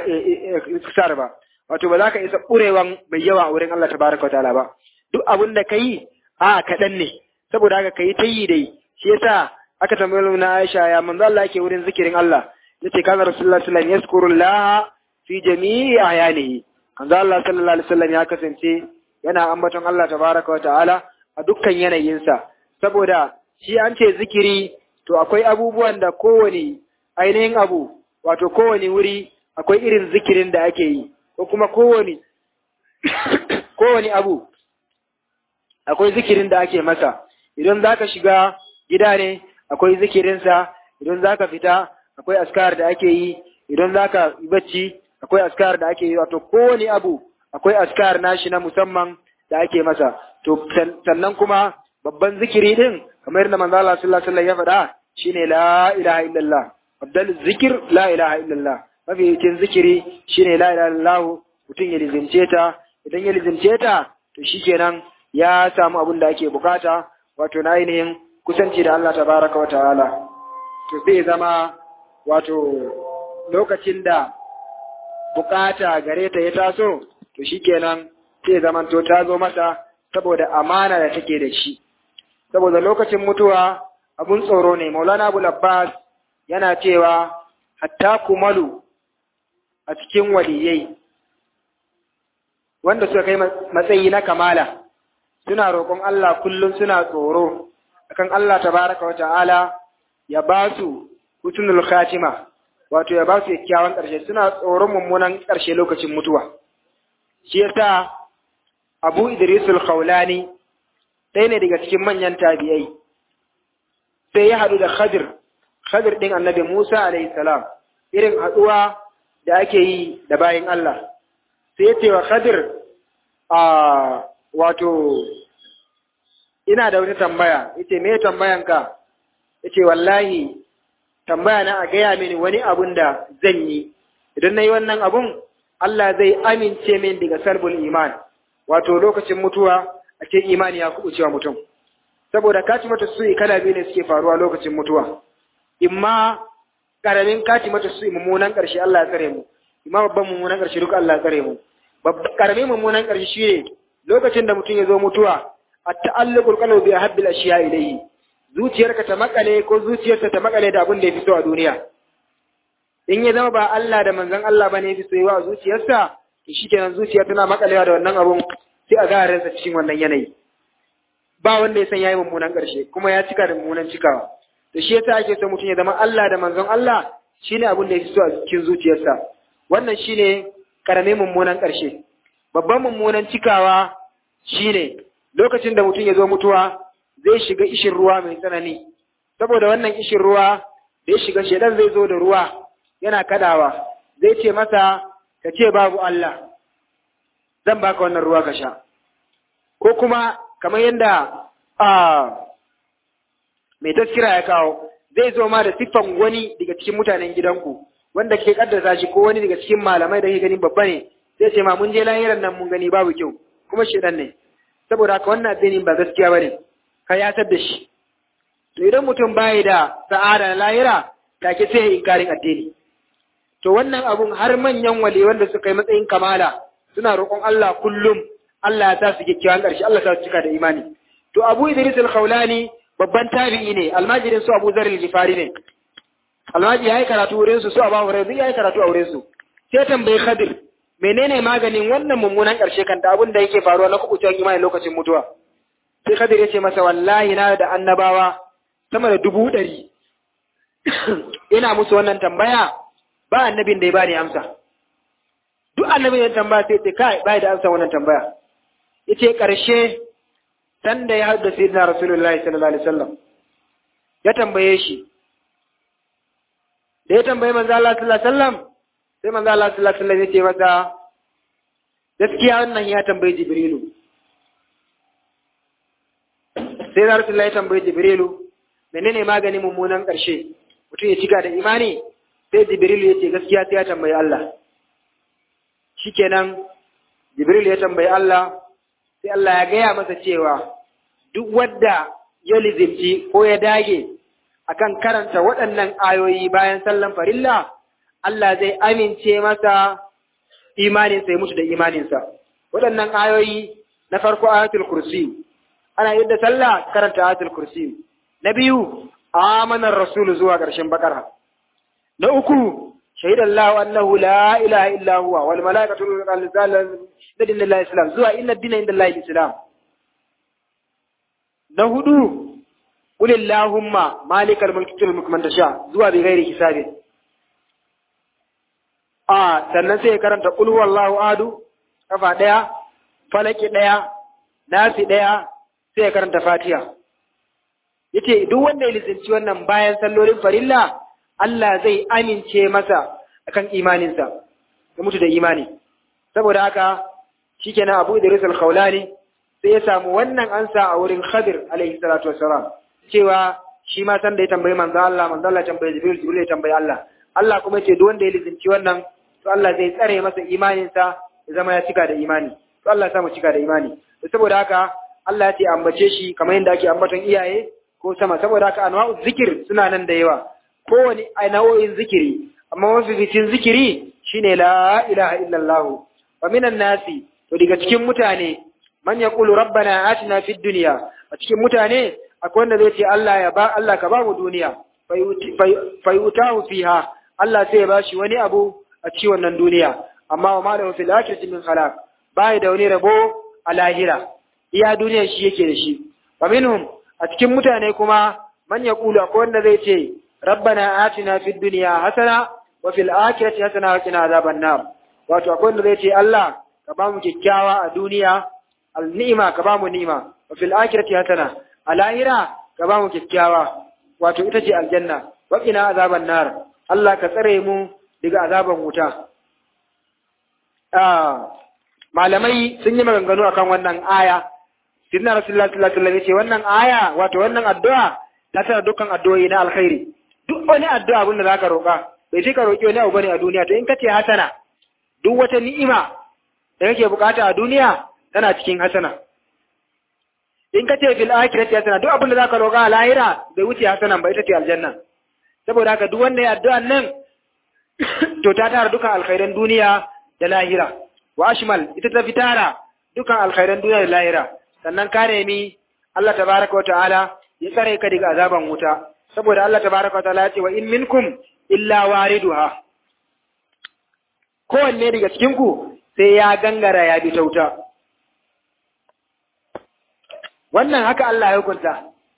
iskar ba wato ba za ka isa ƙurewan mai yawa a wurin Allah tabaraka wa ta'ala ba duk abin da ka yi a kaɗan ne saboda haka ka yi ta yi dai shi yasa aka tambayi na Aisha ya manzo Allah yake wurin zikirin Allah yace kana Rasulullah sallallahu alaihi wasallam yazkurullah fi jami'i ahyanihi manzo Allah sallallahu alaihi wasallam ya kasance yana ambaton Allah tabaraka wa ta'ala a dukkan yanayinsa saboda shi an ce zikiri to akwai abubuwan da kowane ainihin abu wato kowane wuri akwai irin zikirin da ake yi ko kuma kowane kowane abu akwai zikirin da ake masa idan zaka shiga gida ne akwai zikirinsa idan zaka fita akwai askar da ake yi idan zaka bacci akwai askar da ake yi wato kowane abu akwai askar nashi na musamman da ake masa to sannan kuma babban zikiri din kamar yadda manzo Allah sallallahu alaihi wasallam ya faɗa shine la ilaha illallah abdal zikir la ilaha illallah mafi yakin zikiri shine la ilaha illallah mutum ya lizince ta idan ya lizince ta to shikenan ya samu abin da ake bukata wato na ainihin kusanci da Allah tabaraka wa ta'ala to zai zama wato lokacin da bukata gare ta ya taso to shikenan sai zaman to ta zo mata saboda amana da take da shi saboda lokacin mutuwa abun tsoro ne maulana abu abbas yana cewa hatta kumalu a cikin waliyai wanda suka kai matsayi na kamala suna roƙon Allah kullum suna tsoro akan Allah tabaraka wa ta'ala ya ba su husnul khatima wato ya ba su kyakkyawan ƙarshe suna tsoron mummunan ƙarshe lokacin mutuwa shi yasa Abu Idris al-Khawlani ɗaya ne daga cikin manyan tabi'ai sai ya haɗu da Khadir Khadir ɗin Annabi Musa alayhi salam irin haɗuwa da ake yi da bayin Allah sai ya ce wa Khadir a wato ina da wata tambaya yace me tambayan ka yace wallahi tambaya na a gaya mini wani abun da zan yi idan nayi wannan abun Allah zai amince min daga sarbul iman wato lokacin mutuwa a ce imani ya kubuce wa mutum saboda kati mata su kala biyu ne suke faruwa lokacin mutuwa imma karamin kati mata su mummunan karshe Allah ya tsare mu imma babban mummunan karshe duka Allah ya tsare mu karamin mummunan karshe shine lokacin da mutum ya zo mutuwa at-ta'alluqul qalbi bi ahabbil ashiya ilayhi zuciyarka ta makale ko zuciyarsa ta makale da abin da ya fi so a duniya in ya zama ba Allah da manzon Allah bane ya fi soyuwa a zuciyarsa to shikenan zuciya tana makalewa da wannan abun sai a ga ransa cikin wannan yanayi ba wanda ya san yayi mummunan karshe kuma ya cika da mummunan cikawa to shi yasa ake so mutum ya zama Allah da manzon Allah shine abin da ya fi so a cikin zuciyarsa wannan shine karamin mummunan karshe babban mummunan cikawa shine lokacin da mutum ya zo mutuwa zai shiga ishin ruwa mai tsanani saboda wannan kishin ruwa da ya shiga shedan zai zo da ruwa yana kadawa zai ce masa ka ce babu Allah zan baka wannan ruwa ka sha ko kuma kamar yadda a mai taskira ya kawo zai zo ma da siffan wani daga cikin mutanen gidanku wanda ke kaddasa shi ko wani daga cikin malamai da ke ganin babba ne zai ce ma mun je lahiran nan mun gani babu kyau kuma shedan ne saboda haka wannan addinin ba gaskiya bane ka yatar da shi to idan mutum bai da sa'ada na lahira take sai ya inkarin addini to wannan abun har manyan wali wanda suka yi matsayin kamala suna roƙon Allah kullum Allah ya sa su kyakkyawan ƙarshe Allah ya sa su cika da imani to Abu Idris al-Khawlani babban tabi'i ne almajirin su Abu Zar al-Ghifari ne almajiri yayi karatu wurin su su Abu Hurairah yayi karatu a wurin su sai tambayi Khadir menene maganin wannan mummunan ƙarshe kan da abin da yake faruwa na kuɓucewar imani lokacin mutuwa sai Khadir ya ce masa wallahi na da annabawa sama da dubu ɗari ina musu wannan tambaya ba annabin da ya bani amsa duk annabin da tambaya sai ce kai bai da amsa wannan tambaya yace ƙarshe san da ya haɗu da sayyidina rasulullahi sallallahu alaihi wasallam ya tambaye shi da ya tambaye manzo Allah sallallahu alaihi wasallam sai manzo Allah sallallahu alaihi wasallam ya ce masa gaskiya wannan ya tambayi Jibrilu sai da Rasulullahi ya tambayi Jibrilu menene magani mummunan ƙarshe mutum ya cika da imani sai Jibrilu ya ce gaskiya sai ya tambayi Allah shikenan Jibrilu ya tambayi Allah sai Allah ya gaya masa cewa duk wadda ya lizimci ko ya dage akan karanta waɗannan ayoyi bayan sallan farilla Allah zai amince masa imaninsa ya mutu da imaninsa. Waɗannan ayoyi na farko ayatul kursi, ana yadda sallah karanta ayatul kursi. Na biyu, amanar rasulu zuwa ƙarshen bakara. Na uku, shaidan lahu annahu la ilaha illa huwa wal malaikatu da dillahi islam zuwa inna dina inda Allah islam. Na hudu, قل اللهم مالك الملك تؤتي الملك من تشاء zuwa bi ghairi hisabin a sannan sai ya karanta qul huwallahu adu kafa daya falaki daya nasi daya sai ya karanta fatiha yace duk wanda ya lizinci wannan bayan sallolin farilla Allah zai amince masa akan imaninsa ya mutu da imani saboda haka shikenan Abu Idris al-Khawlani sai ya samu wannan ansa a wurin Khadir alaihi salatu wassalam cewa shi ma san da ya tambayi manzo Allah manzo Allah ya tambayi Jibril Jibril ya tambayi Allah Allah kuma yace duk wanda ya lizinci wannan to Allah zai tsare masa imaninsa ya zama ya cika da imani to Allah ya sa mu cika da imani to saboda haka Allah ya ce ambace shi kamar yadda ake ambaton iyaye ko sama saboda haka anwa'u zikir suna nan da yawa kowane nau'in zikiri amma mafificin zikiri shine la ilaha illallah wa minan nasi to daga cikin mutane man yaqulu rabbana atina fid dunya a cikin mutane akwai wanda zai ce Allah ya ba Allah ka ba mu duniya fayutahu fiha Allah sai ya bashi wani abu a cikin wannan duniya amma wa malahu fil akhirati min khalaq bai da wani rabo a lahira iya duniya shi yake da shi wa minhum a cikin mutane kuma man yaqulu akwai wanda zai ce rabbana atina fid dunya hasana wa fil akhirati hasana wa qina azaban nar wato akwai wanda zai ce Allah ka ba mu kyakkyawa a duniya al ni'ima ka ba mu ni'ima wa fil akhirati hasana a lahira ka ba mu kyakkyawa wato ita ce aljanna wa qina azaban nar Allah ka tsare mu daga azaban wuta malamai sun yi maganganu akan wannan aya Sidna Rasulullah sallallahu alaihi wasallam yace wannan aya wato wannan addu'a ta tana dukkan addu'o'i na alkhairi duk wani addu'a abin da zaka roƙa bai sai ka roƙi wani abu bane a duniya to in kace hasana duk wata ni'ima da kake bukata a duniya tana cikin hasana in kace fil akhirati hasana duk abin da zaka roƙa a lahira bai wuce hasanan ba ita ce aljanna saboda haka duk wanda ya addu'an nan to ta tara dukkan alkhairan duniya da lahira wa ashmal ita ta fitara dukkan alkhairan duniya da lahira sannan ka nemi Allah tabaraka wa ta'ala ya tsare ka daga azaban wuta saboda Allah tabaraka wa ta'ala ya ce wa in minkum illa wariduha kowanne daga cikin ku sai ya gangara ya bi ta wuta wannan haka Allah ya hukunta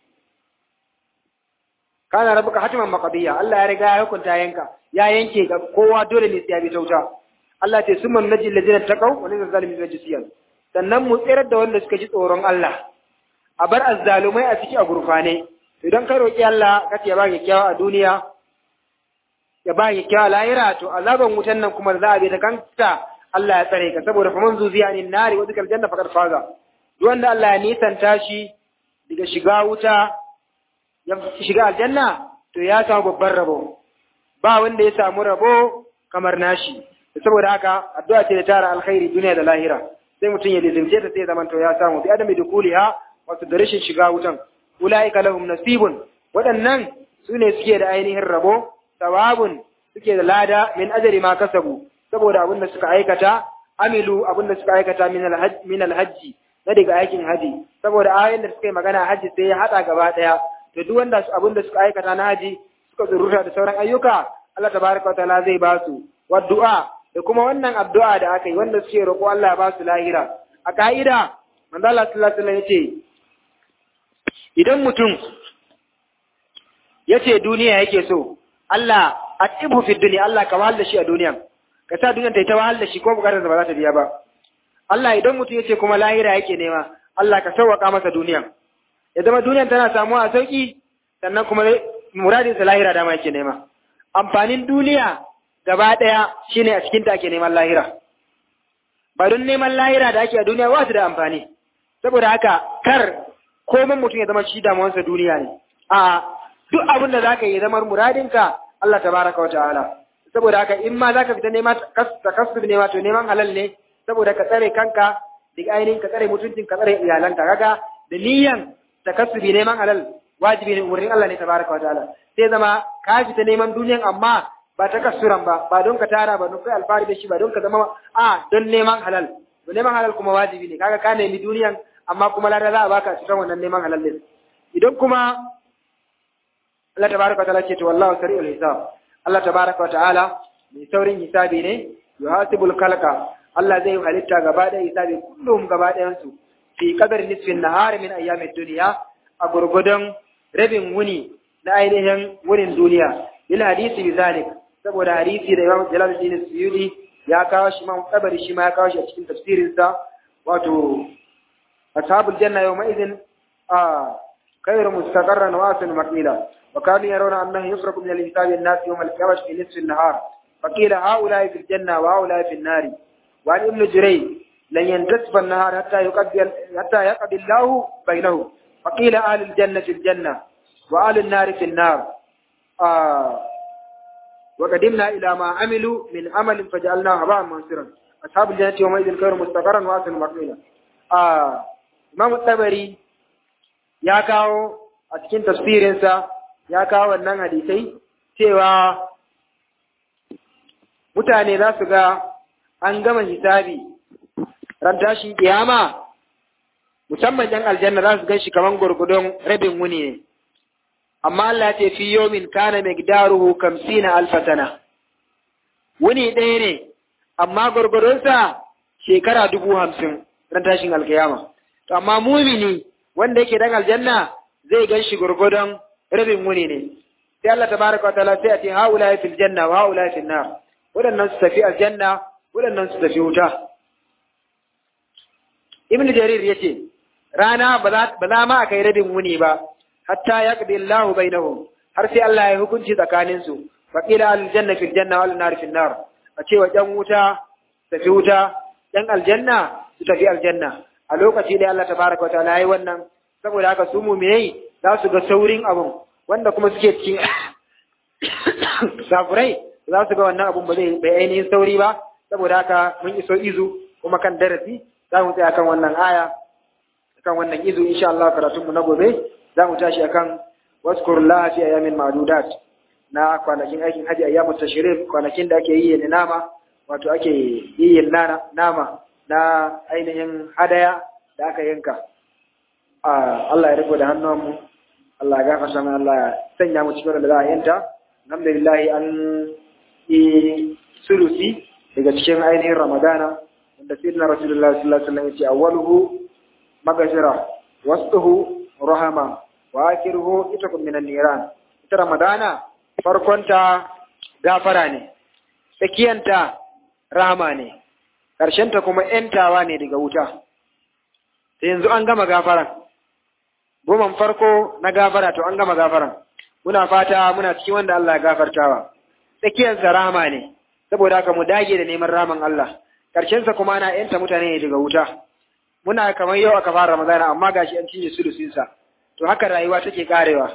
kana rabuka hatiman maqdiya Allah ya riga ya hukunta yanka ya yanke ga kowa dole ne sai ya bi ta wuta Allah ce summan najil ladina taqaw wa lil zalimin rajisiyan sannan mu tsirar da wanda suka ji tsoron Allah a bar azzalumai a ciki a gurfane idan ka roƙi Allah ka ce ba kyakkyawa a duniya ya ba kyakkyawa lahira to azaban wutan nan kuma da za a bi ta kanta Allah ya tsare ka saboda faman zuziya ni nari wa zikal janna faqad faza duk wanda Allah ya nisanta shi daga shiga wuta ya shiga aljanna to ya samu babban rabo ba wanda ya samu rabo kamar nashi saboda haka addu'a ce da tara alkhairi duniya da lahira sai mutum ya lizimce ta sai zaman to ya samu bi adami dukuliha wato da rashin shiga wutan ulaika lahum nasibun waɗannan su ne suke da ainihin rabo sawabun suke da lada min ajri ma kasabu saboda abin da suka aikata amilu abin da suka aikata min alhajj min alhajji na daga aikin haji saboda ayoyin da suka yi magana haji sai ya hada gaba daya to duk wanda abin da suka aikata na haji suka zurruta da sauran ayyuka Allah tabaraka wa ta'ala zai ba su wa du'a da kuma wannan addu'a da aka yi wanda suke roƙo Allah ya ba su lahira a ka'ida manzo Allah sallallahu alaihi wasallam yace idan mutum yace duniya yake so Allah atibu fi dunya Allah ka wahal da shi a duniya ka sa duniya ta yi ta wahal da shi ko bukatar da ba za ta biya ba Allah idan mutum yace kuma lahira yake nema Allah ka sauwaka masa duniya ya zama duniyan tana samuwa a sauki sannan kuma muradin sa lahira dama yake nema amfanin duniya gaba ɗaya shine a cikin ta ake neman lahira ba don neman lahira da ake a duniya ba su da amfani saboda haka kar komai mutum ya zama shi damuwarsa duniya ne a duk abin da zaka yi zamar muradinka Allah tabaraka wa ta'ala saboda haka in ma zaka fita nema takassub nema to neman halal ne saboda ka tsare kanka daga ainihin ka tsare mutuncin ka tsare iyalanka kaga da niyyan takassubi neman halal wajibi ne umarnin Allah ne tabaraka wa ta'ala sai zama ka fita neman duniyan amma ba ta kasuran ba ba don ka tara ba don kai alfahari da shi ba don ka zama a don neman halal to neman halal kuma wajibi ne kaga ka nemi duniyan amma kuma lada za a baka cikin wannan neman halal din idan kuma Allah tabaraka wa ta'ala ce to wallahu sari'ul hisab Allah tabaraka wa ta'ala mai saurin hisabi ne yuhasibul khalqa Allah zai halitta gaba ɗaya hisabi kullum gaba ɗayan su fi qadar nisfin nahar min ayyamid dunya a gurgudan rabin wuni na ainihin wunin duniya lil hadisi bi zalik saboda hadisi da Imam Jalaluddin Suyuti ya kawo shi Imam Tabari shi ma ya kawo shi a cikin tafsirin sa wato ashabul janna yawma idhin a khayru mustaqarran wa asan maqila wa kanu yarawna annahu yufraku min al-hisabi an-nas yawm al-qiyamah fi nisfi an-nahar فقيل هؤلاء في الجنة وهؤلاء في النار وعن ابن جريج لن ينتصف النهار حتى يقضي حتى يقضي الله بينهم فقيل أهل الجنة في الجنة وأهل النار في النار آه وقدمنا إلى ما عملوا من عمل فجعلناه هباء منصرا أصحاب الجنة يومئذ خير مستقرا وأحسن مقيلا آه إمام الطبري ya kawo a cikin tafsirinsa ya kawo wannan hadisai cewa mutane za su ga an gama hisabi ran tashin kiyama musamman yan aljanna za su gan shi kaman gurgudun rabin wuni ne amma Allah ce fi yomin kana migdaruhu kamsina alfatana wuni ɗaya ne amma gurgudunsa shekara dubu hamsin ran tashin alkiyama to amma mumini wanda yake dan aljanna zai gan shi gurgudun rabin wuni ne sai Allah tabaraka wa ta'ala sai a ce haula fil janna wa haula fil nar waɗannan su tafi aljanna waɗannan su tafi wuta ibn jarir yace rana ba za ma a kai rabin wuni ba hatta yaqdi Allahu bainahum har sai Allah ya hukunci tsakanin su fa qila al janna fil janna wal nar fil nar a cewa ɗan wuta tafi wuta ɗan aljanna su tafi aljanna a lokaci da Allah tabaraka wa ta'ala yayi wannan saboda haka su mu'minai za su ga saurin abun wanda kuma suke cikin safurai za su ga wannan abun ba zai bai ainihin sauri ba saboda haka mun iso izu kuma kan darasi za mu tsaya kan wannan aya kan wannan izu insha Allah karatun mu na gobe za mu tashi akan waskurullah fi ayamin ma'dudat na kwanakin aikin haji ayyamu tashrik kwanakin da ake yi ne nama wato ake yi nama na ainihin hadaya da aka yanka Allah ya riko da hannunmu Allah ya gafarta mana Allah ya sanya mu cikin da za a yanta alhamdulillah an yi sulusi daga cikin ainihin ramadana wanda sayyidina rasulullah sallallahu alaihi wasallam yace awwaluhu magashira wasfuhu rahama wa akhiruhu itakum minan niran ita ramadana farkonta gafara ne tsakiyanta rahama ne ta kuma ‘yantawa ne daga wuta, sai yanzu an gama gafaran, goman farko na gafara to an gama gafaran muna fata muna cikin wanda Allah ya gafartawa tsakiyar rahama ne saboda haka mu dage da neman raman Allah karshen sa kuma ana yanta mutane ne daga wuta muna kamar yau aka fara Ramadana amma gashi an cinye sulusin sa to haka rayuwa take karewa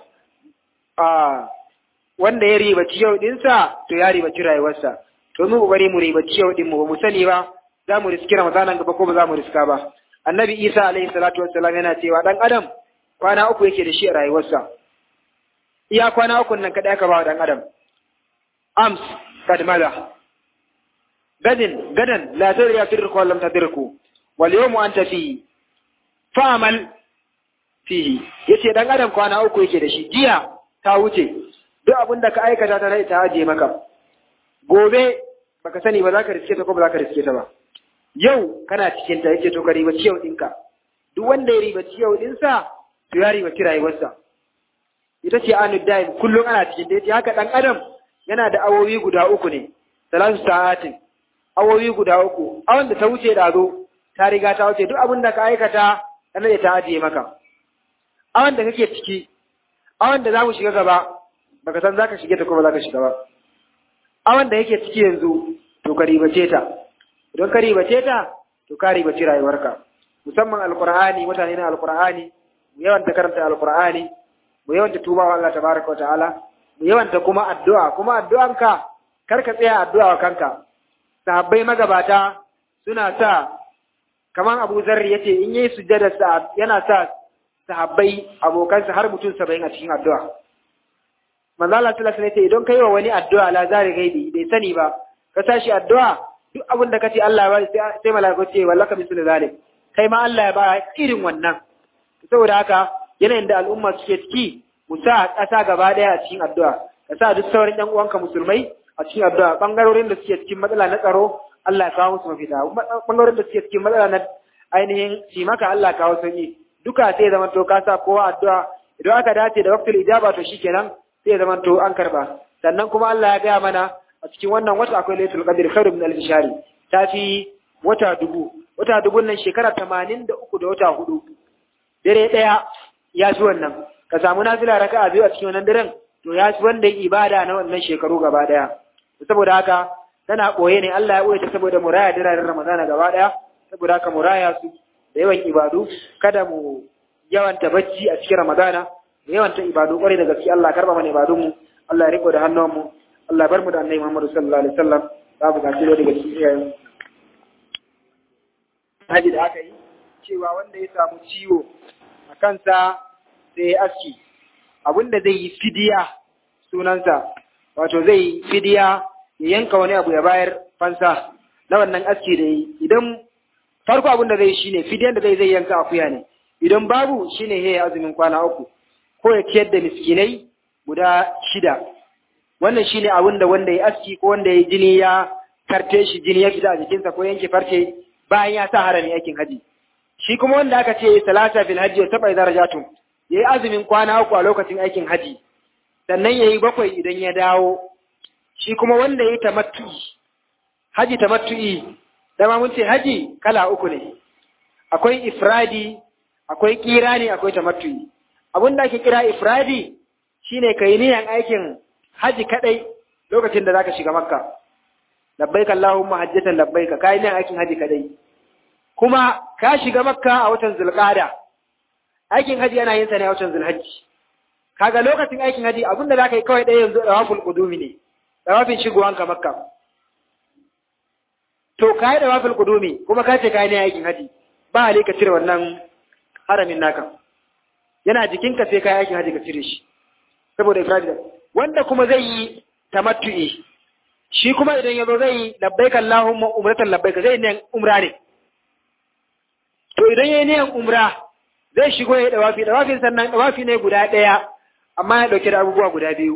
a wanda ya ribaci yau din sa to ya ribaci rayuwarsa to mu kokari mu ribaci yau din mu ba mu sani ba za mu riski Ramadanan gaba ko ba za mu riska ba annabi Isa alaihi salatu wassalam yana cewa dan adam kwana uku yake da shi a rayuwarsa iya kwana uku nan kada aka ba wa dan adam ams kad mala gadin gadan la tadri tudriku wa lam tadriku wal yawmu anta fi fa'mal fihi yace dan adam kwana uku yake da shi jiya ta wuce duk abin da ka aikata ta rai ta aje maka gobe baka sani ba za ka riske ta ko ba za ka riske ta ba yau kana cikin ta yace to ka ribaci yau ɗinka duk wanda ya ribaci yau ɗinsa to ya ribaci rayuwarsa ita ce anu daim kullum ana cikin ta yace haka dan adam yana da awowi guda uku ne salatu sa'atin awowi guda uku awan da ta wuce da zo ta riga ta wuce duk abin da ka aikata kana ta ajiye maka awan da kake ciki awan da za mu shiga gaba baka san zaka shige ta ko ba zaka shiga ba awan da yake ciki yanzu to ka ribace ta idan ka ribace ta to ka ribaci rayuwarka musamman alqur'ani mutane na alqur'ani mu yawanta karanta alqur'ani mu yawanta tuba wa Allah tabaraka wa ta'ala mu yawanta kuma addu'a kuma addu'anka kar ka tsaya addu'a wa kanka sahabbai magabata suna sa kaman Abu Zarri yace in yayi sujjada sa yana sa sahabbai abokansa har mutum 70 a cikin addu'a manzo Allah sallallahu alaihi wasallam idan kai wa wani addu'a la zari gaibi bai sani ba ka tashi addu'a duk abin da kace Allah ya ba sai malaiku ce wallaka mislu zalik kai ma Allah ya ba irin wannan saboda haka yanayin da al'umma suke ciki mu sa ƙasa gaba ɗaya a cikin addu'a ka sa duk sauran ƴan uwanka musulmai a cikin addu'a bangarorin da suke cikin matsala na tsaro Allah ya kawo musu mafita bangarorin da suke cikin matsala na ainihin shi maka Allah ya kawo sauki duka sai zaman to ka sa kowa addu'a idan aka dace da waqtul ijaba to shikenan sai zaman to an karba sannan kuma Allah ya gaya mana a cikin wannan wata akwai lailatul qadr khairu min alf shahri ta fi wata dubu wata dubun nan shekara 83 da wata hudu dare daya ya fi wannan ka samu nafila raka'a biyu a cikin wannan daren to ya fi wanda ibada na wannan shekaru gaba daya saboda haka tana boye ne Allah ya boye ta saboda muraya diraren Ramadana gaba daya saboda haka muraya su da yawan ibadu kada mu yawanta bacci a cikin Ramadana da yawanta ibadu kwarai da gaske Allah karba mana ibadun mu Allah ya riko da hannun mu Allah bar mu da Annabi Muhammad sallallahu alaihi wasallam za mu gaci da daga cikin iyayen haji da aka yi cewa wanda ya samu ciwo a kansa sai ya aski abinda zai yi fidiya sunansa wato zai yi fidiya ya yanka wani abu ya bayar fansa na wannan aski da yi idan farko abin da zai shine fidiyan da zai zai yanka akuya ne idan babu shine ya azumin kwana uku ko ya ciyar da miskinai guda shida wannan shine abin da wanda ya aski ko wanda ya jini ya karte shi jini ya fita a jikinsa ko yanke farce bayan ya sa harami aikin haji shi kuma wanda aka ce salata fil hajji wa tabai darajatun yayi azumin kwana uku a lokacin aikin haji sannan yayi bakwai idan ya dawo shi kuma wanda yayi tamattu'i haji tamattu'i dama mun ce haji kala uku ne akwai ifradi akwai kirani akwai tamattu'i abin da ake kira ifradi shine kai niyan aikin haji kadai lokacin da zaka shiga makka labbaik allahumma hajjatan labbaik kai niyan aikin haji kadai kuma ka shiga makka a watan zulqa'ada aikin haji yana yin sa ne a watan zulhajji kaga lokacin aikin haji abin da zaka yi kawai ɗaya yanzu dawaful qudumi ne dawafin shigowanka makka to ka yi dawaful qudumi kuma ka ce ka yi aikin haji ba hali ka cire wannan haramin naka yana jikinka sai ka yi aikin haji ka cire shi saboda ifradi wanda kuma zai yi tamattu'i shi kuma idan yazo zai yi labbaika allahumma umratan labbaika zai ne umra ne to idan yayi ne umra zai shigo ya dawafi dawafin sannan dawafi ne guda daya amma ya dauke da abubuwa guda biyu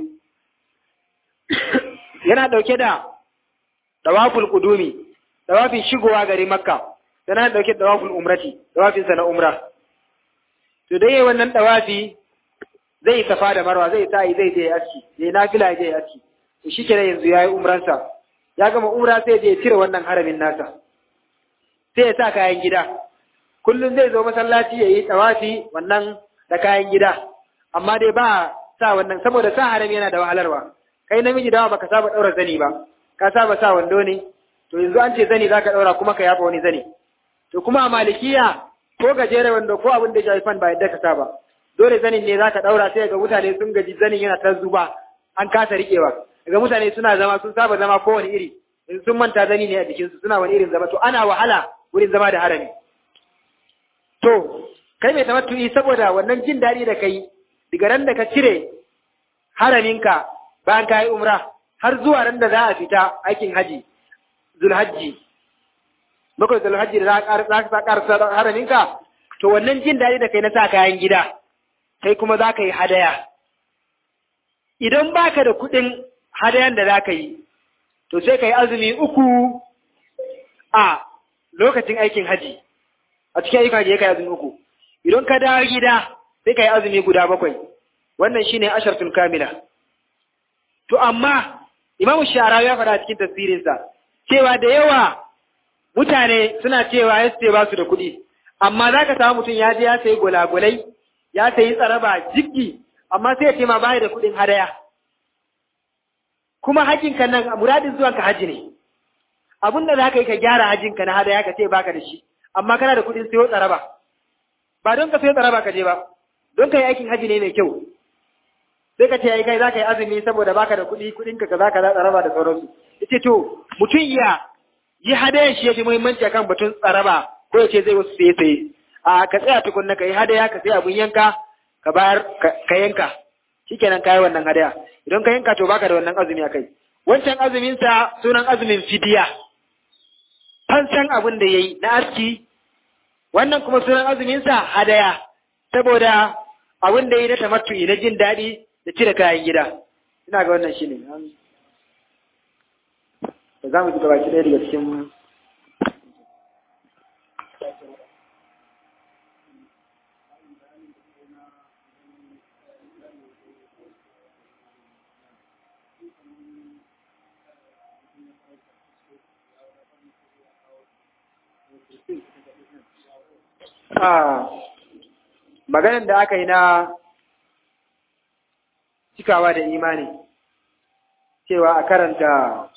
yana dauke da dawaful qudumi dawafin shigowa gari makka yana dauke da dawaful umrati dawafin sa na umra to dai wannan dawafi zai safa da marwa zai sa'i zai je aski zai nafila je aski to shi kenan yanzu yayi umransa ya gama umra sai je cire wannan haramin nasa sai ya sa kayan gida kullum zai zo masallaci yayi tawafi wannan da kayan gida amma dai ba sa wannan saboda sa harami yana da wahalarwa kai namiji dawa baka saba daura zani ba ka saba sa wando ne to yanzu an ce zani zaka daura kuma ka yafa wani zani to kuma a malikiya ko gajere wando ko abin da ya fan ba yadda ka saba dole zanin ne zaka daura sai ga mutane sun gaji zanin yana ta zuba an kasa rikewa daga mutane suna zama sun saba zama kowane iri in sun manta zani ne a jikinsu suna wani irin zama to ana wahala wurin zama da harami to kai mai tamattu'i saboda wannan jin daɗi da kai daga ran da ka cire haraminka bayan ka yi umra har zuwa ran da za a fita aikin haji zulhajji bakwai zulhajji da za ka ƙarasa haraminka to wannan jin daɗi da kai na sa kayan gida kai kuma za ka yi hadaya idan baka da kuɗin hadayan da za ka yi to sai ka yi azumi uku a lokacin aikin haji a cikin aikin haji ya kai azumi uku idan ka dawo gida sai ka yi azumi guda bakwai wannan shine ashartul kamila to amma imamu shara ya faɗa cikin tafsirinsa cewa da yawa mutane suna cewa ya ce ba su da kuɗi amma za ka samu mutum ya je ya sayi gulagulai ya sayi tsaraba jiggi amma sai ya ce ma baya da kuɗin hadaya kuma hajjinka nan muradin zuwanka haji ne abin da za ka yi ka gyara hajjinka na hadaya ka ce baka da shi amma kana da kuɗin sayo tsaraba ba don ka sayo tsaraba ka je ba don ka yi aikin haji ne mai kyau sai ka ce ai kai za ka yi azumi saboda baka da kuɗi kuɗinka ka za ka za tsaraba da sauransu yace to mutum ya yi hadaya shi ya fi muhimmanci akan batun tsaraba ko ya ce zai wasu saye saye a ka tsaya tukunna ka yi hadaya ka sai abun yanka ka bayar ka yanka shikenan ka yi wannan hadaya idan ka yanka to baka da wannan azumi a kai wancan azumin sa sunan azumin fidiya fansan abin da yayi na aski wannan kuma sunan azumin sa hadaya saboda abin da yayi na tamattu'i na jin daɗi da cire kayan gida ina ga wannan shine da za mu ji gabaki ɗaya daga cikin maganin da aka yi na cikawa da imani cewa a karanta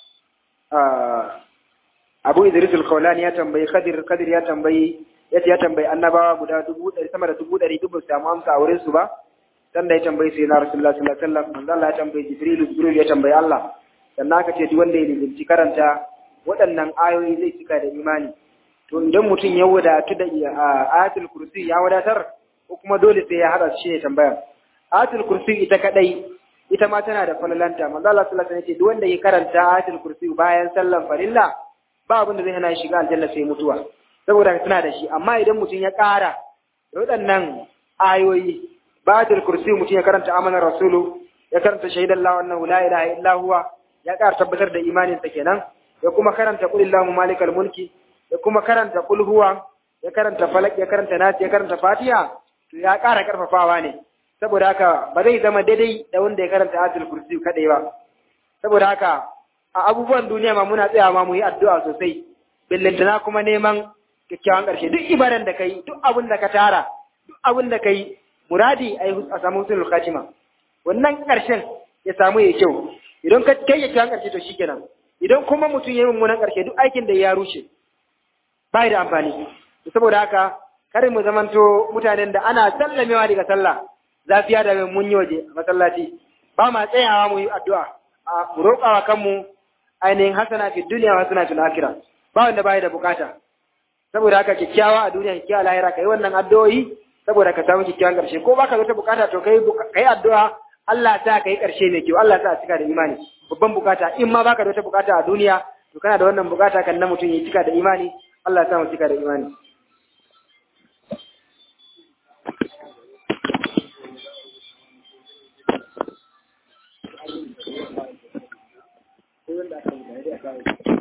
abu idris al-kaulani ya tambayi kadir kadir ya tambayi yace ya tambayi annabawa guda dubu ɗari sama da dubu ɗari dubu samu amsa a wurin su ba dan da ya tambayi sai na rasulullah sallallahu alaihi wasallam manzo Allah ya tambayi jibril jibril ya tambayi Allah sannan aka ce duk wanda ya lizinci karanta waɗannan ayoyi zai cika da imani to idan mutum ya wadatu da ayatul kursi ya wadatar ko kuma dole sai ya hada shi ne tambaya ayatul kursi ita kadai ita ma tana da falalanta manzo Allah sallallahu alaihi wasallam ya ce duk wanda ya karanta ayatul kursi bayan sallan farilla ba abin da zai hana shi shiga aljanna sai mutuwa saboda tana da shi amma idan mutum ya ƙara da waɗannan ayoyi ayatul kursi mutum ya karanta amanar rasulu ya karanta shaidan la wannan la ilaha illa huwa ya ƙara tabbatar da imaninsa kenan ya kuma karanta qul illahu malikal mulki ya kuma karanta qul huwa ya karanta falak ya karanta nas ya karanta fatiha to ya ƙara karfafawa ne saboda haka ba zai zama daidai da wanda ya karanta ayatul kursi kadai ba saboda haka a abubuwan duniya ma muna tsaya ma mu yi addu'a sosai billintana kuma neman kyakkyawan ƙarshe duk ibadan da kai duk abin da ka tara duk abin da kai muradi a samu husnul khatima wannan ƙarshen ya samu ya kyau idan ka kai kyakkyawan ƙarshe to shikenan idan kuma mutum ya yi mummunan ƙarshe duk aikin da ya rushe ba da amfani saboda haka kar mu zamanto mutanen da ana sallamewa daga sallah zafiya da mun yi waje a masallaci ba ma tsayawa mu yi addu'a a mu roƙawa kanmu ainihin hasana fi duniya wa hasana fil akhirah ba wanda bai da bukata saboda haka kyakkyawa a duniya kyakkyawa lahira kai wannan addu'o'i saboda ka samu kyakkyawan ƙarshe ko baka da wata bukata to kai kai addu'a Allah ta kai ƙarshe mai kyau Allah ta cika da imani babban bukata in ma baka da wata bukata a duniya to kana da wannan bukata kan na mutum ya cika da imani Allah ta mu cika da imani wanda aka yi da ya